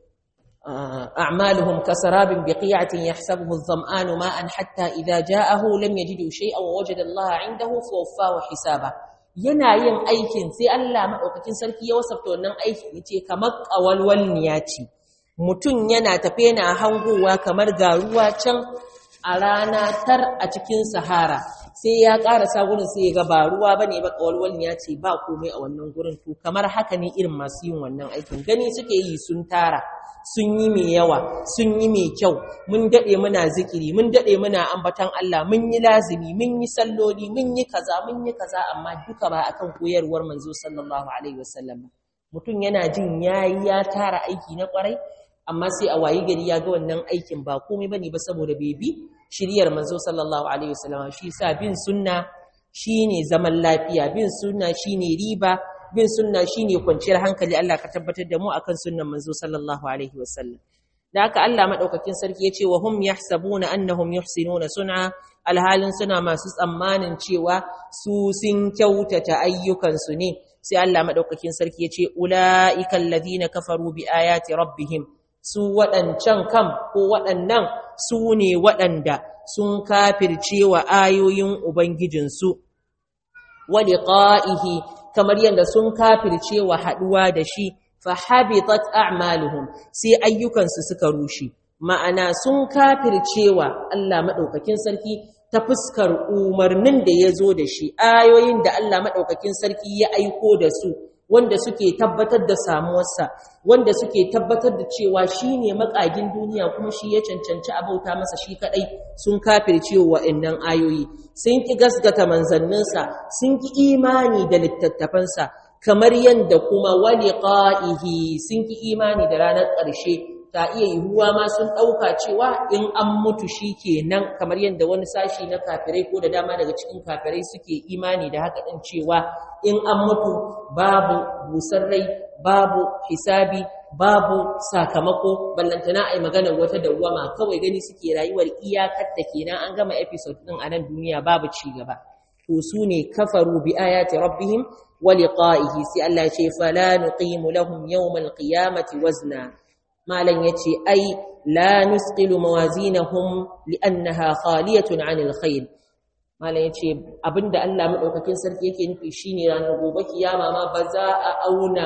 أعمالهم كسراب بقيعة يحسبه الظمآن ماء حتى إذا جاءه لم يجدوا شيئا ووجد الله عنده فوفاه حسابه yana yin aikin sai Allah maɗaukakin sarki ya wasafta wannan aikin yace kamar ƙawalwalniya ce mutum yana tafe yana hangowa kamar ga ruwa can a rana tar a cikin sahara sai ya ƙarasa gurin sai ya ga ba ruwa bane ba ƙawalwalniya ce ba komai a wannan gurin to kamar haka ne irin masu yin wannan aikin gani suke yi sun tara sun yi mai yawa sun yi mai kyau mun daɗe muna zikiri mun daɗe muna ambatan Allah mun yi lazimi mun yi salloli mun yi kaza mun yi kaza amma duka ba akan koyarwar manzo sallallahu alaihi wasallam mutum yana jin yayi ya tara aiki na kwarai amma sai a wayi gari ya ga wannan aikin ba komai bane ba saboda bai bi shiriyar manzo sallallahu alaihi wasallam shi sa bin sunna shine zaman lafiya bin sunna shine riba bin sunna shine kwanciyar hankali Allah ka tabbatar da mu akan sunnan manzo sallallahu alaihi wasallam da haka Allah madaukakin sarki yace wa hum yahsabuna annahum yuhsinuna sun'a alhalin suna masu tsammanin cewa su sun kyautata ayyukan su ne sai Allah madaukakin sarki yace ulaika alladhina kafaru bi ayati rabbihim su waɗancan kam ko waɗannan su ne waɗanda sun kafirce wa ayoyin ubangijinsu wa liqa'ihi kamar yadda sun kafirce wa haduwa da shi fa habitat a'maluhum sai ayyukansu suka rushe ma'ana sun kafirce wa Allah madaukakin sarki ta fuskar umarnin da yazo da shi ayoyin da Allah madaukakin sarki ya aiko da su wanda suke tabbatar da samuwarsa wanda suke tabbatar da cewa shine makagin duniya kuma shi ya cancanci abauta masa shi kadai sun kafirce wa wa'annan ayoyi sun ki gasgata manzanninsa sun ki imani da littattafansa kamar yanda kuma waliqa'ihi sun ki imani da ranar ƙarshe ta iya yiwuwa ma sun ɗauka cewa in an mutu shi kenan kamar yadda wani sashi na kafirai ko da dama daga cikin kafirai suke imani da haka ɗin cewa in an mutu babu busar rai babu hisabi babu sakamako ballantana a yi maganar wata dawwama kawai gani suke rayuwar iyakar da kenan an gama episode ɗin a nan duniya babu ci gaba to su ne kafaru bi ayati rabbihim wa liqa'ihi sai Allah ya ce fala nuqimu lahum yawmal qiyamati wazna malan yace ai la nusqilu mawazinahum li'annaha khaliyatun 'anil khair malan yace abinda Allah madaukakin sarki yake nufi shine ranar gobe kiyama ma ba za a auna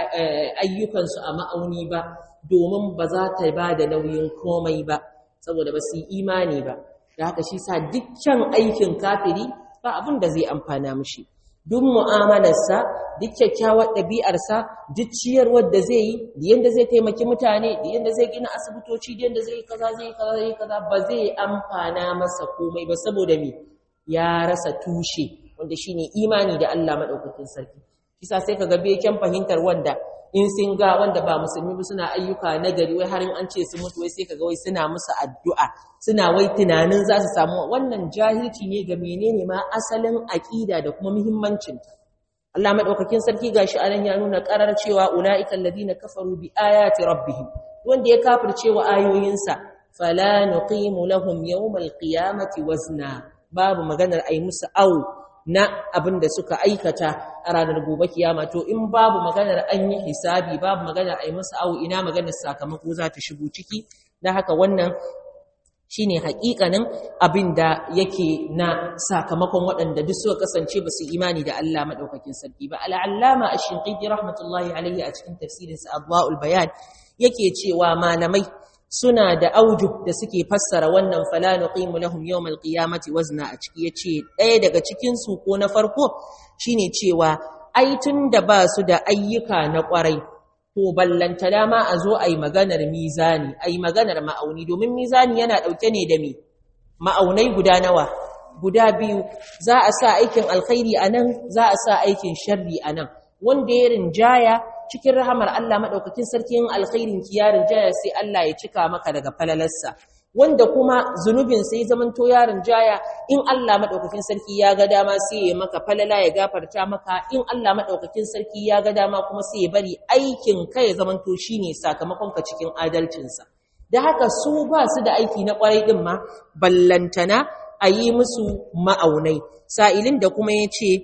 ayyukan su a ma'auni ba domin ba za ta ba da nauyin komai ba saboda ba su imani ba da haka shi sa dukkan aikin kafiri ba abin da zai amfana mishi duk mu'amalarsa duk kyakkyawar ɗabi'arsa duk ciyarwar da zai yi da yadda zai taimaki mutane da yadda zai gina asibitoci da yadda zai kaza zai kaza zai kaza ba zai amfana masa komai ba saboda me ya rasa tushe wanda shine imani da Allah madaukakin sarki kisa sai kaga beken fahimtar wanda in sun ga wanda ba musulmi ba suna ayyuka na gari wai har in an ce su mutu wai sai kaga wai suna musu addu'a suna wai tunanin za su samu wannan jahilci ne ga menene ma asalin aqida da kuma muhimmancin ta Allah madaukakin sarki gashi anan ya nuna karar cewa ulaiikal ladina kafaru bi ayati rabbihim wanda ya kafirce wa ayoyinsa fala nuqimu lahum yawmal qiyamati wazna babu maganar ai musu au na abin da suka aikata a ranar gobe kiyama to in babu maganar an yi hisabi babu maganar ai musu au ina maganar sakamako za ta shigo ciki dan haka wannan shine hakikanin abin da yake na sakamakon waɗanda duk suka kasance ba su imani da Allah madaukakin sarki ba al'allama ash-shinqiti rahmatullahi alayhi a cikin tafsirinsa adwaul bayan yake cewa malamai suna da auju da suke fassara wannan fala nuqimu lahum yawmal qiyamati wazna a ciki yace ɗaya daga cikin su ko na farko shine cewa ai tunda ba su da ayyuka na ƙwarai to ballanta dama a zo ai maganar mizani ai maganar ma'auni domin mizani yana ɗauke ne da me ma'aunai guda nawa guda biyu za a sa aikin alkhairi anan za a sa aikin sharri anan wanda ya rinjaya cikin rahamar Allah maɗaukakin sarkin alkhairin kiyarin jaya sai Allah ya cika maka daga falalarsa wanda kuma zunubin sai zaman to yarin jaya in Allah maɗaukakin sarki ya ga dama sai ya maka falala ya gafarta maka in Allah maɗaukakin sarki ya ga dama kuma sai ya bari aikin ka ya zaman to shine sakamakon ka cikin adalcinsa da haka su ba su da aiki na kwarai din ma ballantana a yi musu ma'aunai sa'ilin da kuma ya ce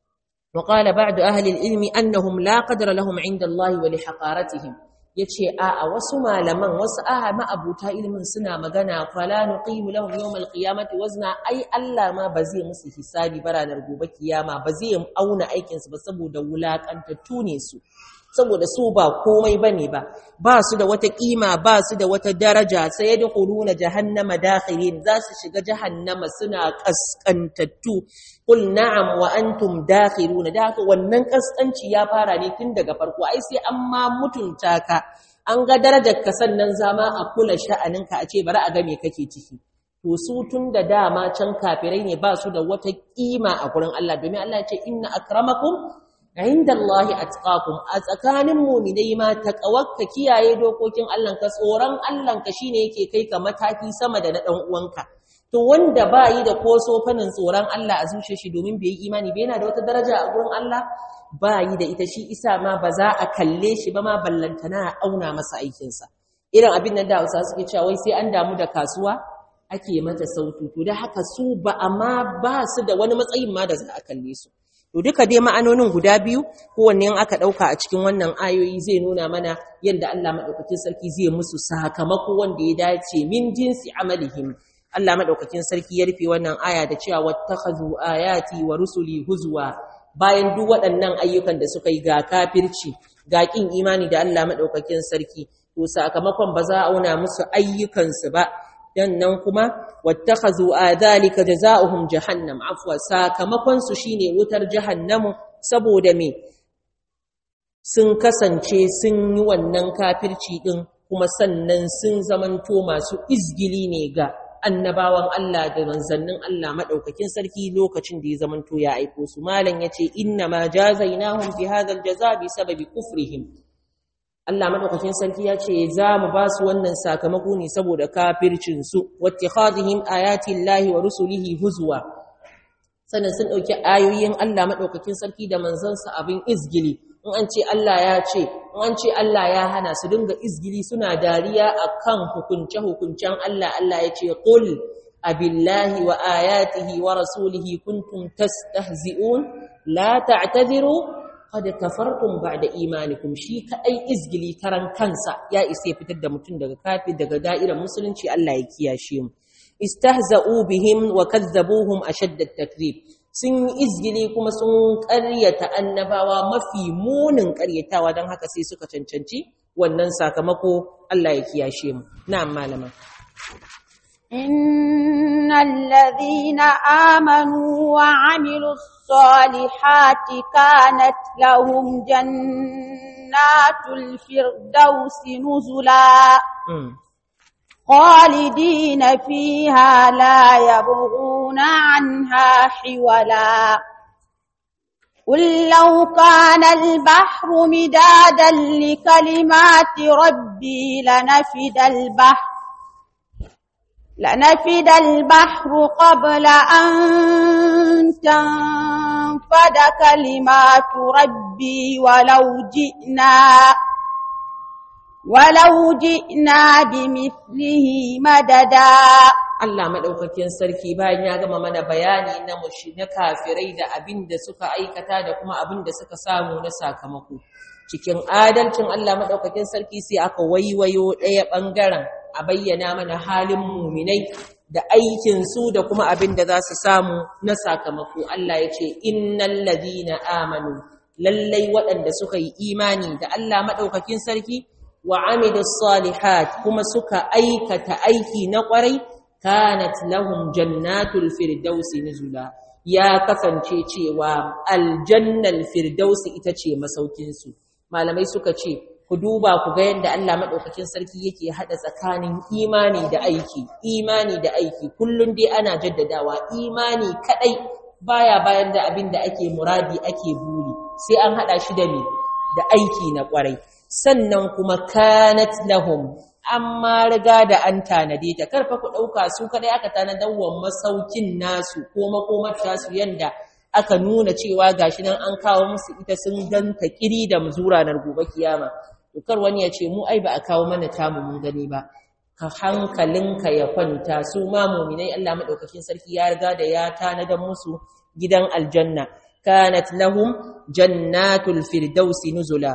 وقال بعد أهل العلم أنهم لا قدر لهم عند الله ولحقارتهم yace a a wasu malaman wasu aha ma'abuta ilimin suna magana fala nuqimu lahum yawmal qiyamati wazna ai Allah ma ba zai musu hisabi ba ranar gobe kiyama ba zai auna aikin su ba saboda wulakantattu ne su saboda su ba komai bane ba ba su da wata kima ba su da wata daraja sai yadkhuluna jahannama dakhirin za su shiga jahannama suna kaskantattu qul na'am wa antum dakhiruna da haka wannan kaskanci ya fara ne tun daga farko ai sai an ma mutunta ka an ga darajar ka sannan zama a kula sha'aninka a ce bari a ga me kake ciki to su tun da dama can kafirai ne ba su da wata kima a gurin Allah domin Allah ya ce inna akramakum inda Allah atqakum a tsakanin mu'minai ma taqawakka kiyaye dokokin Allah ka tsoron Allah ka shine yake kai ka mataki sama da na dan uwanka to wanda ba yi da ko sofanin tsoron Allah a zuciyar shi domin bai yi imani bai yana da wata daraja a gurin Allah ba yi da ita shi isa ma ba za a kalle shi ba ma ballantana a auna masa aikinsa irin abin nan da Hausa suke cewa wai sai an damu da kasuwa ake mata sautu to da haka su ba amma ba su da wani matsayin ma da za a kalle su to duka dai ma'anonin guda biyu kowanne in aka dauka a cikin wannan ayoyi zai nuna mana yadda Allah madaukakin sarki zai musu sakamako wanda ya dace min jinsi amalihim Allah madaukakin sarki ya rufe wannan aya da cewa wattakhazu ayati wa rusuli huzwa bayan duk waɗannan ayyukan da suka yi ga kafirci ga kin imani da Allah madaukakin sarki to sakamakon ba za a auna musu ayyukansu ba dan nan kuma wattakhazu adhalika jazaohum jahannam afwa sakamakon su shine wutar jahannamu saboda me sun kasance sun yi wannan kafirci din kuma sannan sun zamanto masu izgili ne ga annabawan Allah da manzannin Allah madaukakin sarki lokacin da ya zamanto ya aiko su malan yace inna ma jazainahum fi hadha aljaza bi sababi kufrihim Allah madaukakin sarki ya ce za mu ba su wannan sakamako ne saboda kafircin su wattikhadhihim ayati llahi wa rusulihi huzwa sannan sun dauki ayoyin Allah madaukakin sarki da manzansa abin izgili in an ce Allah ya ce in an ce Allah ya hana su dinga izgili suna dariya akan hukunce hukuncen Allah Allah ya ce qul abillahi wa ayatihi wa rasulihi kuntum tastahzi'un la ta'tadiru qad kafartum ba'da imanikum shi kadai izgili karan kansa ya isa fitar da mutum daga kafir daga da'irar musulunci Allah ya kiyashe mu istahza'u bihim wa kadzabuhum ashadda at-takrib sun yi izgili kuma sun ƙaryata annabawa mafi munin ƙaryatawa don haka sai suka cancanci wannan sakamako Allah ya kiyashe mu na'am malama إن الذين آمنوا وعملوا الصالحات كانت لهم جنات الفردوس نزلا خالدين فيها لا يبغون عنها حولا قل لو كان البحر مدادا لكلمات ربي لنفد البحر لنفد البحر قبل أن تنفد كلمات ربي ولو جئنا ولو جئنا بمثله مددا Allah maɗaukakin sarki bayan ya gama mana bayani na mushi na kafirai da abin da suka aikata da kuma abin da suka samu na sakamako. Cikin adalcin Allah maɗaukakin sarki sai aka waiwayo ɗaya ɓangaren a bayyana mana halin muminai da aikinsu da kuma abin da za su samu na sakamako. Allah ya ce, Innan ladina amanu, lallai waɗanda suka yi imani da Allah maɗaukakin sarki, wa amidus salihat kuma suka aikata aiki na ƙwarai, kanat lahum jannatul firdausi nuzula ya kasance cewa aljannal firdausi ita ce masaukinsu malamai suka ce ku duba ku ga yadda Allah madaukakin sarki yake hada tsakanin imani da aiki imani da aiki kullun dai ana jaddadawa imani kadai baya bayan da abin da ake muradi ake buri sai an hada shi da me da aiki na kwarai sannan kuma kanat lahum amma riga da an tanade ta karfa ku dauka su kadai aka tanadar wa masaukin nasu ko makomar tasu yanda aka nuna cewa gashi nan an kawo musu ita sun ganta kiri da muzura na gobe kiyama to kar wani ya ce mu ai ba a kawo mana tamu mun gani ba ka hankalinka ya kwanta su ma mu'minai Allah madaukakin sarki ya riga da ya tanadar musu gidan aljanna kanat lahum jannatul firdausi nuzula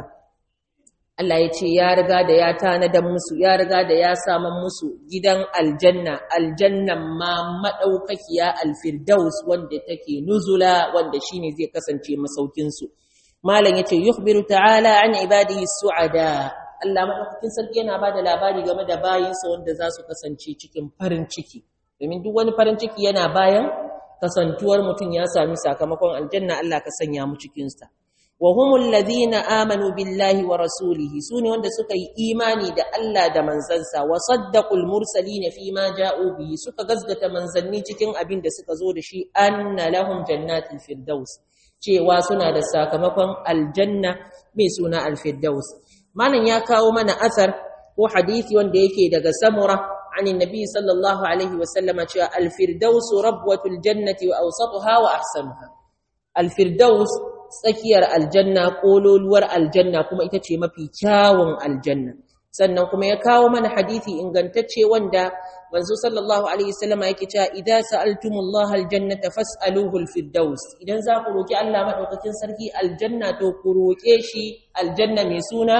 Allah ya ce ya riga da ya tanadan musu ya riga da ya saman musu gidan aljanna aljannan ma madaukakiya alfirdaus wanda take nuzula wanda shine zai kasance masaukin su malam yace yukhbiru ta'ala an ibadihi su'ada Allah madaukakin sarki yana bada labari game da bayinsa wanda za su kasance cikin farin ciki domin duk wani farin ciki yana bayan kasantuwar mutum ya sami sakamakon aljanna Allah ka sanya mu cikin sa wa humul ladhina amanu billahi wa rasulihi sune wanda suka yi imani da Allah da manzansa wa saddaqul mursalin fi ma ja'u bihi suka gazgata manzanni cikin abin da suka zo da shi anna lahum jannatul firdaus cewa suna da sakamakon aljanna mai suna alfirdaus malam ya kawo mana asar ko hadisi wanda yake daga samura عن النبي صلى الله عليه وسلم الفردوس ربوة الجنة وأوسطها وأحسنها الفردوس tsakiyar aljanna kololuwar aljanna kuma ita ce mafi kyawun aljanna sannan kuma ya kawo mana hadisi ingantacce wanda manzo sallallahu alaihi wasallam yake cewa idza sa'altumullaha aljannata fas'aluhu alfirdaus idan za ku roki Allah madaukakin sarki aljanna to ku roke shi aljanna mai suna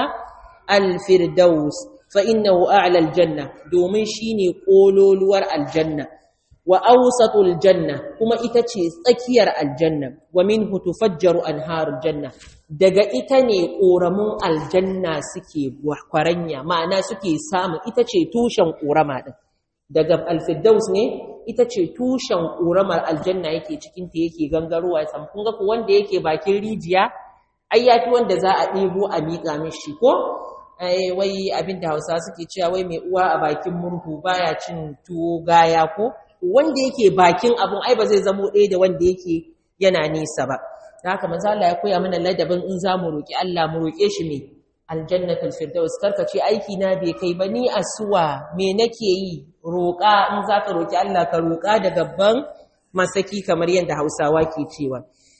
alfirdaus fa innahu a'la aljanna domin shine kololuwar aljanna wa awsatul janna kuma ita ce tsakiyar aljanna wa minhu tufajjaru anharul janna daga ita ne koramun aljanna suke kwaranya ma'ana suke samu ita ce tushen korama din daga alfiddaus ne ita ce tushen koramar aljanna yake cikin ta yake gangarowa sam kun ga ku wanda yake bakin rijiya ai yafi wanda za a ɗebo a miƙa mishi ko wai abinda Hausa suke cewa wai mai uwa a bakin murhu baya cin tuwo gaya ko wanda yake bakin abun ai ba zai zamo ɗaya da wanda yake yana nisa ba da haka manzo Allah ya koya mana ladabin in za mu roki Allah mu roke shi me aljannatul firdaus karka ce aiki na bai kai ba ni asuwa me nake yi roka in zaka roki Allah ka roka da gabban masaki kamar yadda Hausawa ke cewa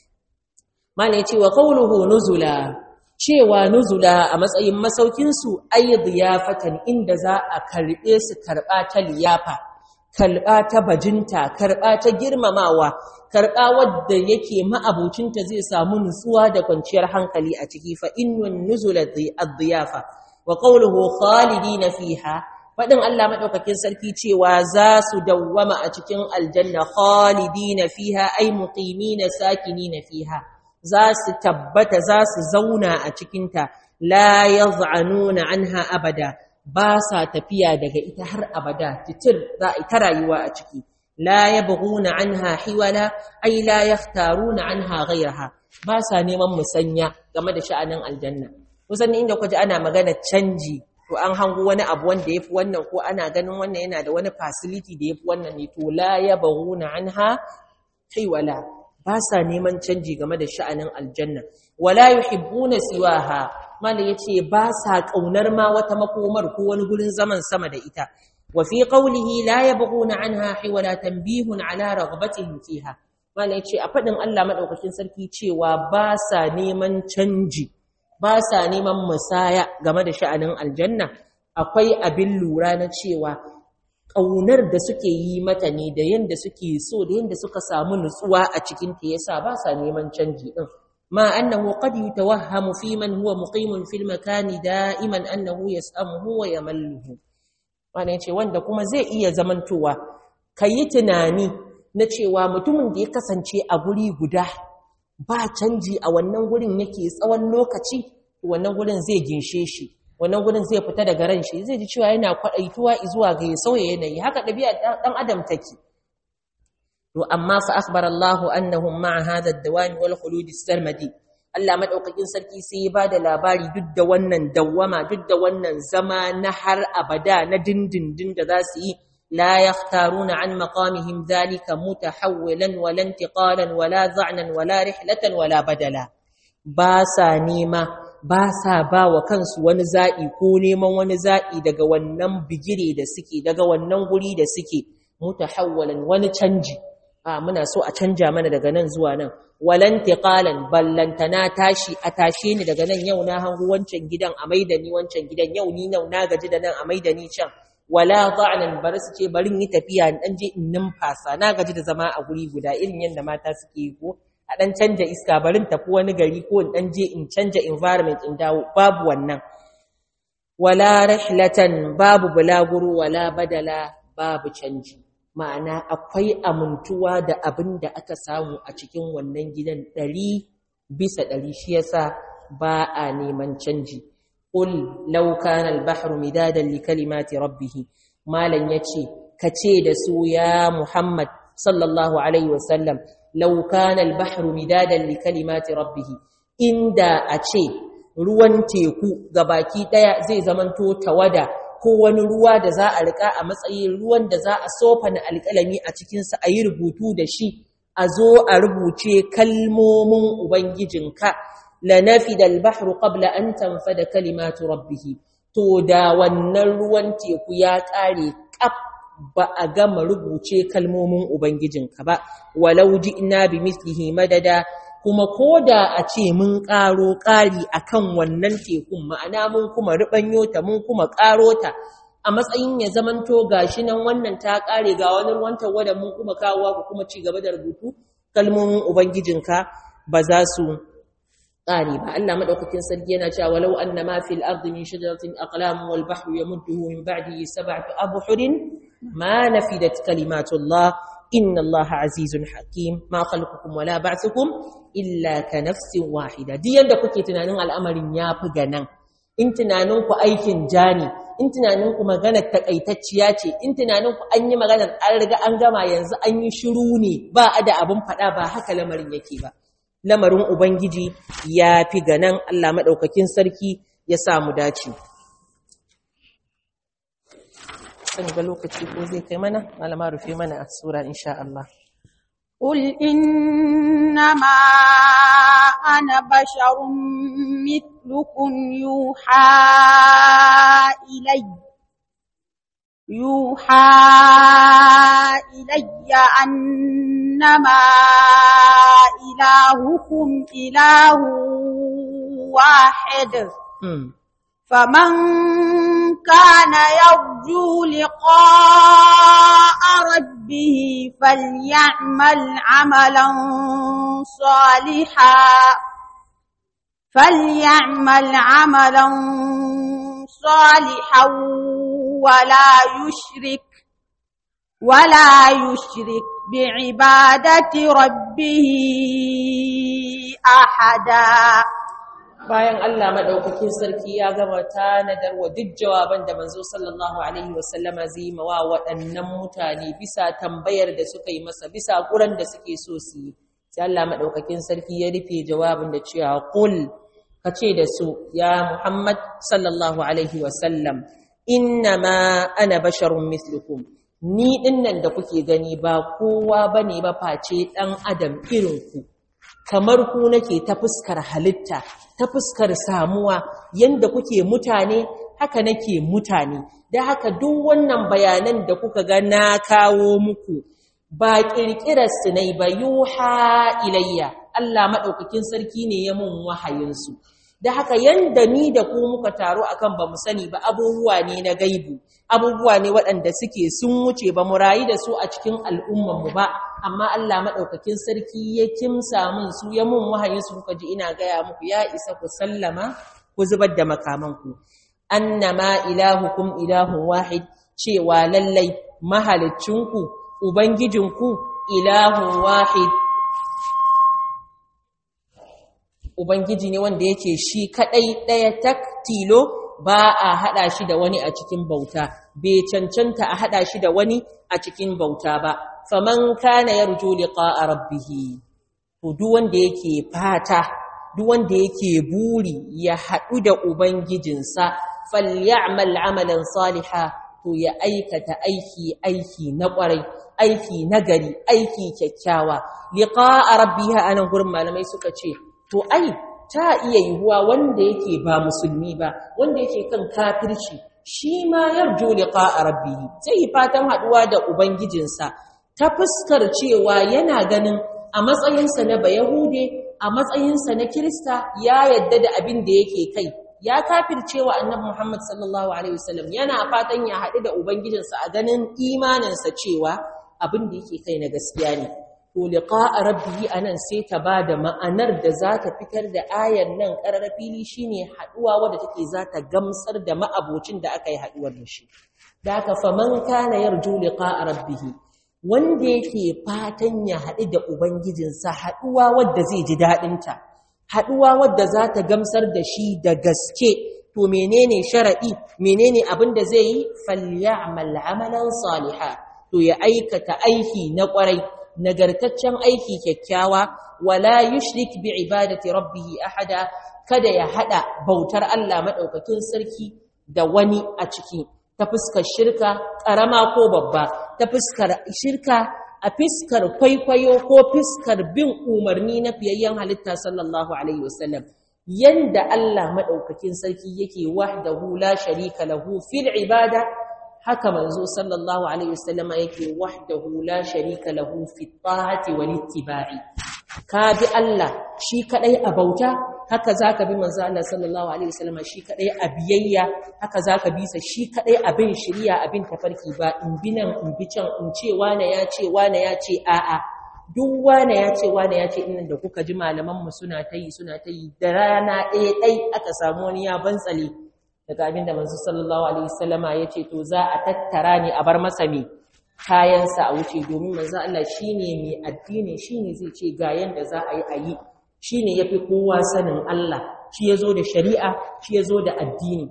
mana yace wa qawluhu nuzula cewa nuzula a matsayin masaukin su ayyadiyafatan inda za a karbe su karba ta liyafa karɓa ta bajinta karɓa ta girmamawa karɓa wadda yake ma'abucinta zai samu nutsuwa da kwanciyar hankali a ciki fa innun nuzul ad-diyafa wa qawluhu khalidina fiha fadin Allah madaukakin sarki cewa za su dawwama a cikin aljanna khalidina fiha ay muqimina sakinina fiha za su tabbata za su zauna a cikinta la yaz'anuna anha abada ba sa tafiya daga ita har abada titir za a ta rayuwa a ciki la yabghuna anha hiwala ay la yaftaruna anha ghayraha ba sa neman musanya game da sha'anin aljanna kusan inda kuje ana magana canji to an hango wani abu wanda yafi wannan ko ana ganin wannan yana da wani facility da yafi wannan ne to la yabghuna anha hiwala ba sa neman canji game da sha'anin aljanna wala yuhibbuna siwaha mala yace ba sa kaunar ma wata makomar ko wani gurin zaman sama da ita wa fi qawlihi la yabghuna anha hiwala tanbihun ala ragbatihim fiha mala yace a fadin Allah madaukakin sarki cewa ba sa neman canji ba sa neman musaya game da sha'anin aljanna akwai abin lura na cewa ƙaunar da suke yi mata ne da yanda suke so da yanda suka samu nutsuwa a cikin ta yasa ba sa neman canji din ma annahu qad yatawahhamu fi man huwa muqimun fil makani da'iman annahu yas'amuhu wa yamalluhu wannan ce wanda kuma zai iya zamantowa kayi tunani na cewa mutumin da ya kasance a guri guda ba canji a wannan gurin yake tsawon lokaci wannan gurin zai ginshe shi wannan gurin zai fita daga ran shi zai ji cewa yana kwadaituwa zuwa ga ya sauya yanayi haka dabi'a dan adam take to amma fa akhbara Allah annahum ma'a hadha ad-dawam wal khulud as-sarmadi Allah madaukakin sarki sai ya bada labari duk da wannan dawwama duk da wannan zama na har abada na dindindin da za su yi la yaftaruna an maqamihim dhalika mutahawwilan wala intiqalan wala za'nan wala rihlatan wala badala ba sa nema ba sa ba wa kansu wani za'i ko neman wani za'i daga wannan bigire da suke daga wannan guri da suke mutahawwalan wani canji a muna so a canja mana daga nan zuwa nan walan tiqalan ballantana tashi a tashe ni daga nan yau na hangu wancan gidan a maida ni wancan gidan yau ni nau na gaji da nan a maida ni can wala dha'nan bar su ce bari yi tafiya in dan je in numfasa na gaji da zama a guri guda irin yanda mata suke yi ko a dan canja iska barin tafi wani gari ko in dan je in canja environment in dawo babu wannan wala rihlatan babu bulaguro wala badala babu canji ma'ana akwai amintuwa da abin da aka samu a cikin wannan gidan ɗari bisa ɗari shi yasa ba a neman canji qul law kana al-bahru midadan li kalimati rabbih malan yace kace da su ya muhammad sallallahu alaihi wasallam law kana al-bahru midadan li kalimati rabbih inda a ce ruwan teku gabaki daya zai zamanto tawada ko wani ruwa da za a rika a matsayin ruwan da za a sofana alƙalami a cikinsa a yi rubutu da shi a zo a rubuce kalmomin ubangijinka la nafida al-bahru qabla an tanfada kalimatu rabbih to da wannan ruwan teku ya kare kaf ba a gama rubuce kalmomin ubangijinka ba walau ji'na bi mislihi madada kuma koda a ce mun ƙaro ƙari akan wannan tekun ma'ana mun kuma ribanyo ta mun kuma ƙaro ta a matsayin ya zamanto gashi nan wannan ta ƙare ga wani ruwan tawada mun kuma kawowa ku kuma ci gaba da rubutu kalmomin ubangijinka ba za su ƙare ba Allah madaukakin sarki yana cewa walau annama fil ardi min shajaratin aqlam wal bahru yamudduhu min ba'dihi sab'atu abhurin ma nafidat kalimatullah inna Allah azizun hakim ma khalqukum wala ba'thukum illa ka nafsin wahida duk yanda kuke tunanin al'amarin yafi ganan in tunanin ku aikin jani in tunanin ku maganar takaitacciya ce in tunanin ku an yi maganar an riga an gama yanzu an yi shiru ne ba a da abin fada ba haka lamarin yake ba lamarin ubangiji ya fi ganan Allah madaukakin sarki ya samu dace sani ga lokaci ko zai kai mana malama rufe mana a sura insha Allah قل إنما أنا بشر مثلكم يوحى إلي يوحى إلي أنما إلهكم إله واحد فمن كان يرجو لقاء ربه فليعمل عملا صالحا فليعمل عملا صالحا ولا يشرك ولا يشرك بعبادة ربه أحدا bayan Allah madaukakin sarki ya gama tanadar wa duk jawaban da manzo sallallahu alaihi wasallama zai ma wa waɗannan mutane bisa tambayar da suka yi masa bisa kuran da suke so su yi sai Allah madaukakin sarki ya rufe jawabin da cewa qul kace da su ya Muhammad sallallahu alaihi wasallam innama ana basharun mislukum ni dinnan da kuke gani ba kowa bane ba face dan adam irin ku kamar ku nake ta fuskar halitta ta fuskar samuwa yanda kuke mutane haka nake mutane da haka duk wannan bayanan da kuka ga na kawo muku ba kirkirar su ne ba yuha ilayya Allah madaukakin sarki ne ya mun wahayin su da haka yanda ni da ku muka taro akan ba mu sani ba abubuwa ne na gaibu abubuwa ne waɗanda suke sun wuce ba mu rayu da su a cikin al'ummanmu ba amma Allah maɗaukakin sarki ya kimsa min su ya mun wahayin su kuka ji ina gaya muku ya isa ku sallama ku zubar da makamanku annama ilahukum ilahun wahid cewa lallai mahalicinku ubangijinku ilahun wahid ubangiji ne wanda yake shi kadai ɗaya tak tilo ba a haɗa shi da wani a cikin bauta bai cancanta a haɗa shi da wani a cikin bauta ba faman kana yarju liqa'a rabbih to duk wanda yake fata duk wanda yake buri ya haɗu da ubangijinsa falyamal amalan saliha to ya aikata aiki aiki na ƙwarai aiki nagari aiki kyakkyawa liqa'a rabbih anan gurin malamai suka ce to ai ta iya yiwuwa wanda yake ba musulmi ba wanda yake kan kafirci shi ma yarju liqa'a rabbih sai fatan haduwa da ubangijinsa ta fuskar cewa yana ganin a matsayinsa na bayahude a matsayinsa na kirista ya yadda da abin da yake kai ya kafircewa annabi Muhammad sallallahu alaihi wasallam yana fatan ya haɗu da ubangijinsa a ganin imaninsa cewa abin da yake kai na gaskiya ne to liqa'a rabbihi anan sai ta bada ma'anar da za ta fitar da ayar nan karar fili shine haduwa wadda take za ta gamsar da ma'abocin da aka yi haduwar da shi da aka faman kana yarju liqa'a rabbihi wanda yake fatan ya haɗu da ubangijinsa haduwa wadda zai ji dadin ta haduwa wadda za ta gamsar da shi da gaske to menene sharadi menene abin da zai yi falyamal amalan salihah to ya aikata aiki na kwarai nagartaccen aiki kyakkyawa wala yushrik bi ibadati rabbih ahada kada ya hada bautar Allah madaukakin sarki da wani a ciki ta fuskar shirka karama ko babba ta fuskar shirka a fiskar kwaikwayo ko fiskar bin umarni na fiyayyen halitta sallallahu alaihi wasallam yanda Allah madaukakin sarki yake wahdahu la sharika lahu fil ibada haka manzo sallallahu alaihi wasallam yake wahdahu la sharika lahu fi ta'ati wal ittiba'i ka bi Allah shi kadai a bauta haka zaka bi manzo Allah sallallahu alaihi wasallam shi kadai a biyayya haka zaka bi sa shi kadai abin shiriya abin tafarki ba in bi nan in bi can in ce wane ya ce wane ya ce a'a duk wane ya ce wane ya ce innan da kuka ji malaman mu suna tayi suna tayi da rana ɗaya ɗai aka samu wani ya bantsale daga abin da manzo sallallahu alaihi wasallama ya ce to za a tattara ne a bar masa me kayansa a wuce domin manzo Allah shine mai addini shine zai ce ga yanda za a yi a yi shine yafi kowa sanin Allah shi yazo da shari'a shi yazo da addini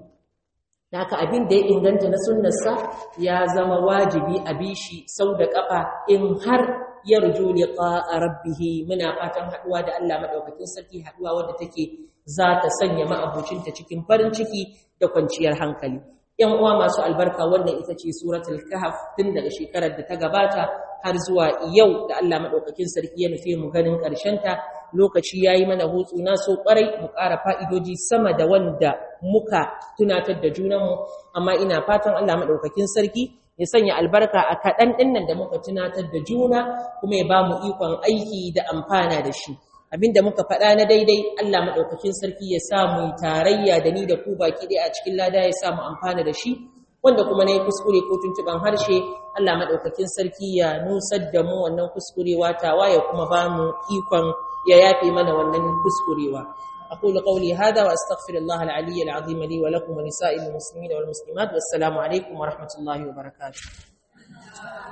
haka abin da ya inganta na sunnarsa ya zama wajibi a bishi sau da kafa in har yarju liqa'a rabbih muna fatan haduwa da Allah madaukakin sarki haduwa wadda take za ta sanya ma'abucinta cikin farin ciki da kwanciyar hankali ‘yan uwa masu albarka wannan ita ce suratul kahf tun daga shekarar da ta gabata har zuwa yau da Allah maɗaukakin sarki ya nufe mu ganin ta. lokaci ya yi mana hutsu na so ƙwarai mu ƙara fa'idoji sama da wanda muka tunatar da junanmu amma ina fatan Allah maɗaukakin sarki ya sanya albarka a kaɗan ɗinnan da muka tunatar da juna kuma ya ba mu ikon aiki da amfana da shi abinda muka faɗa na daidai Allah maɗaukakin sarki ya samu tarayya da ni da ku baki ɗaya a cikin lada ya samu amfana da shi wanda kuma na yi kuskure ko tuntuɓen harshe Allah maɗaukakin sarki ya nusar da mu wannan kuskurewa tawa ya kuma ba mu ikon ya yafe mana wannan kuskurewa أقول قولي هذا وأستغفر الله العلي العظيم لي ولكم ولسائر المسلمين والمسلمات والسلام عليكم ورحمة الله وبركاته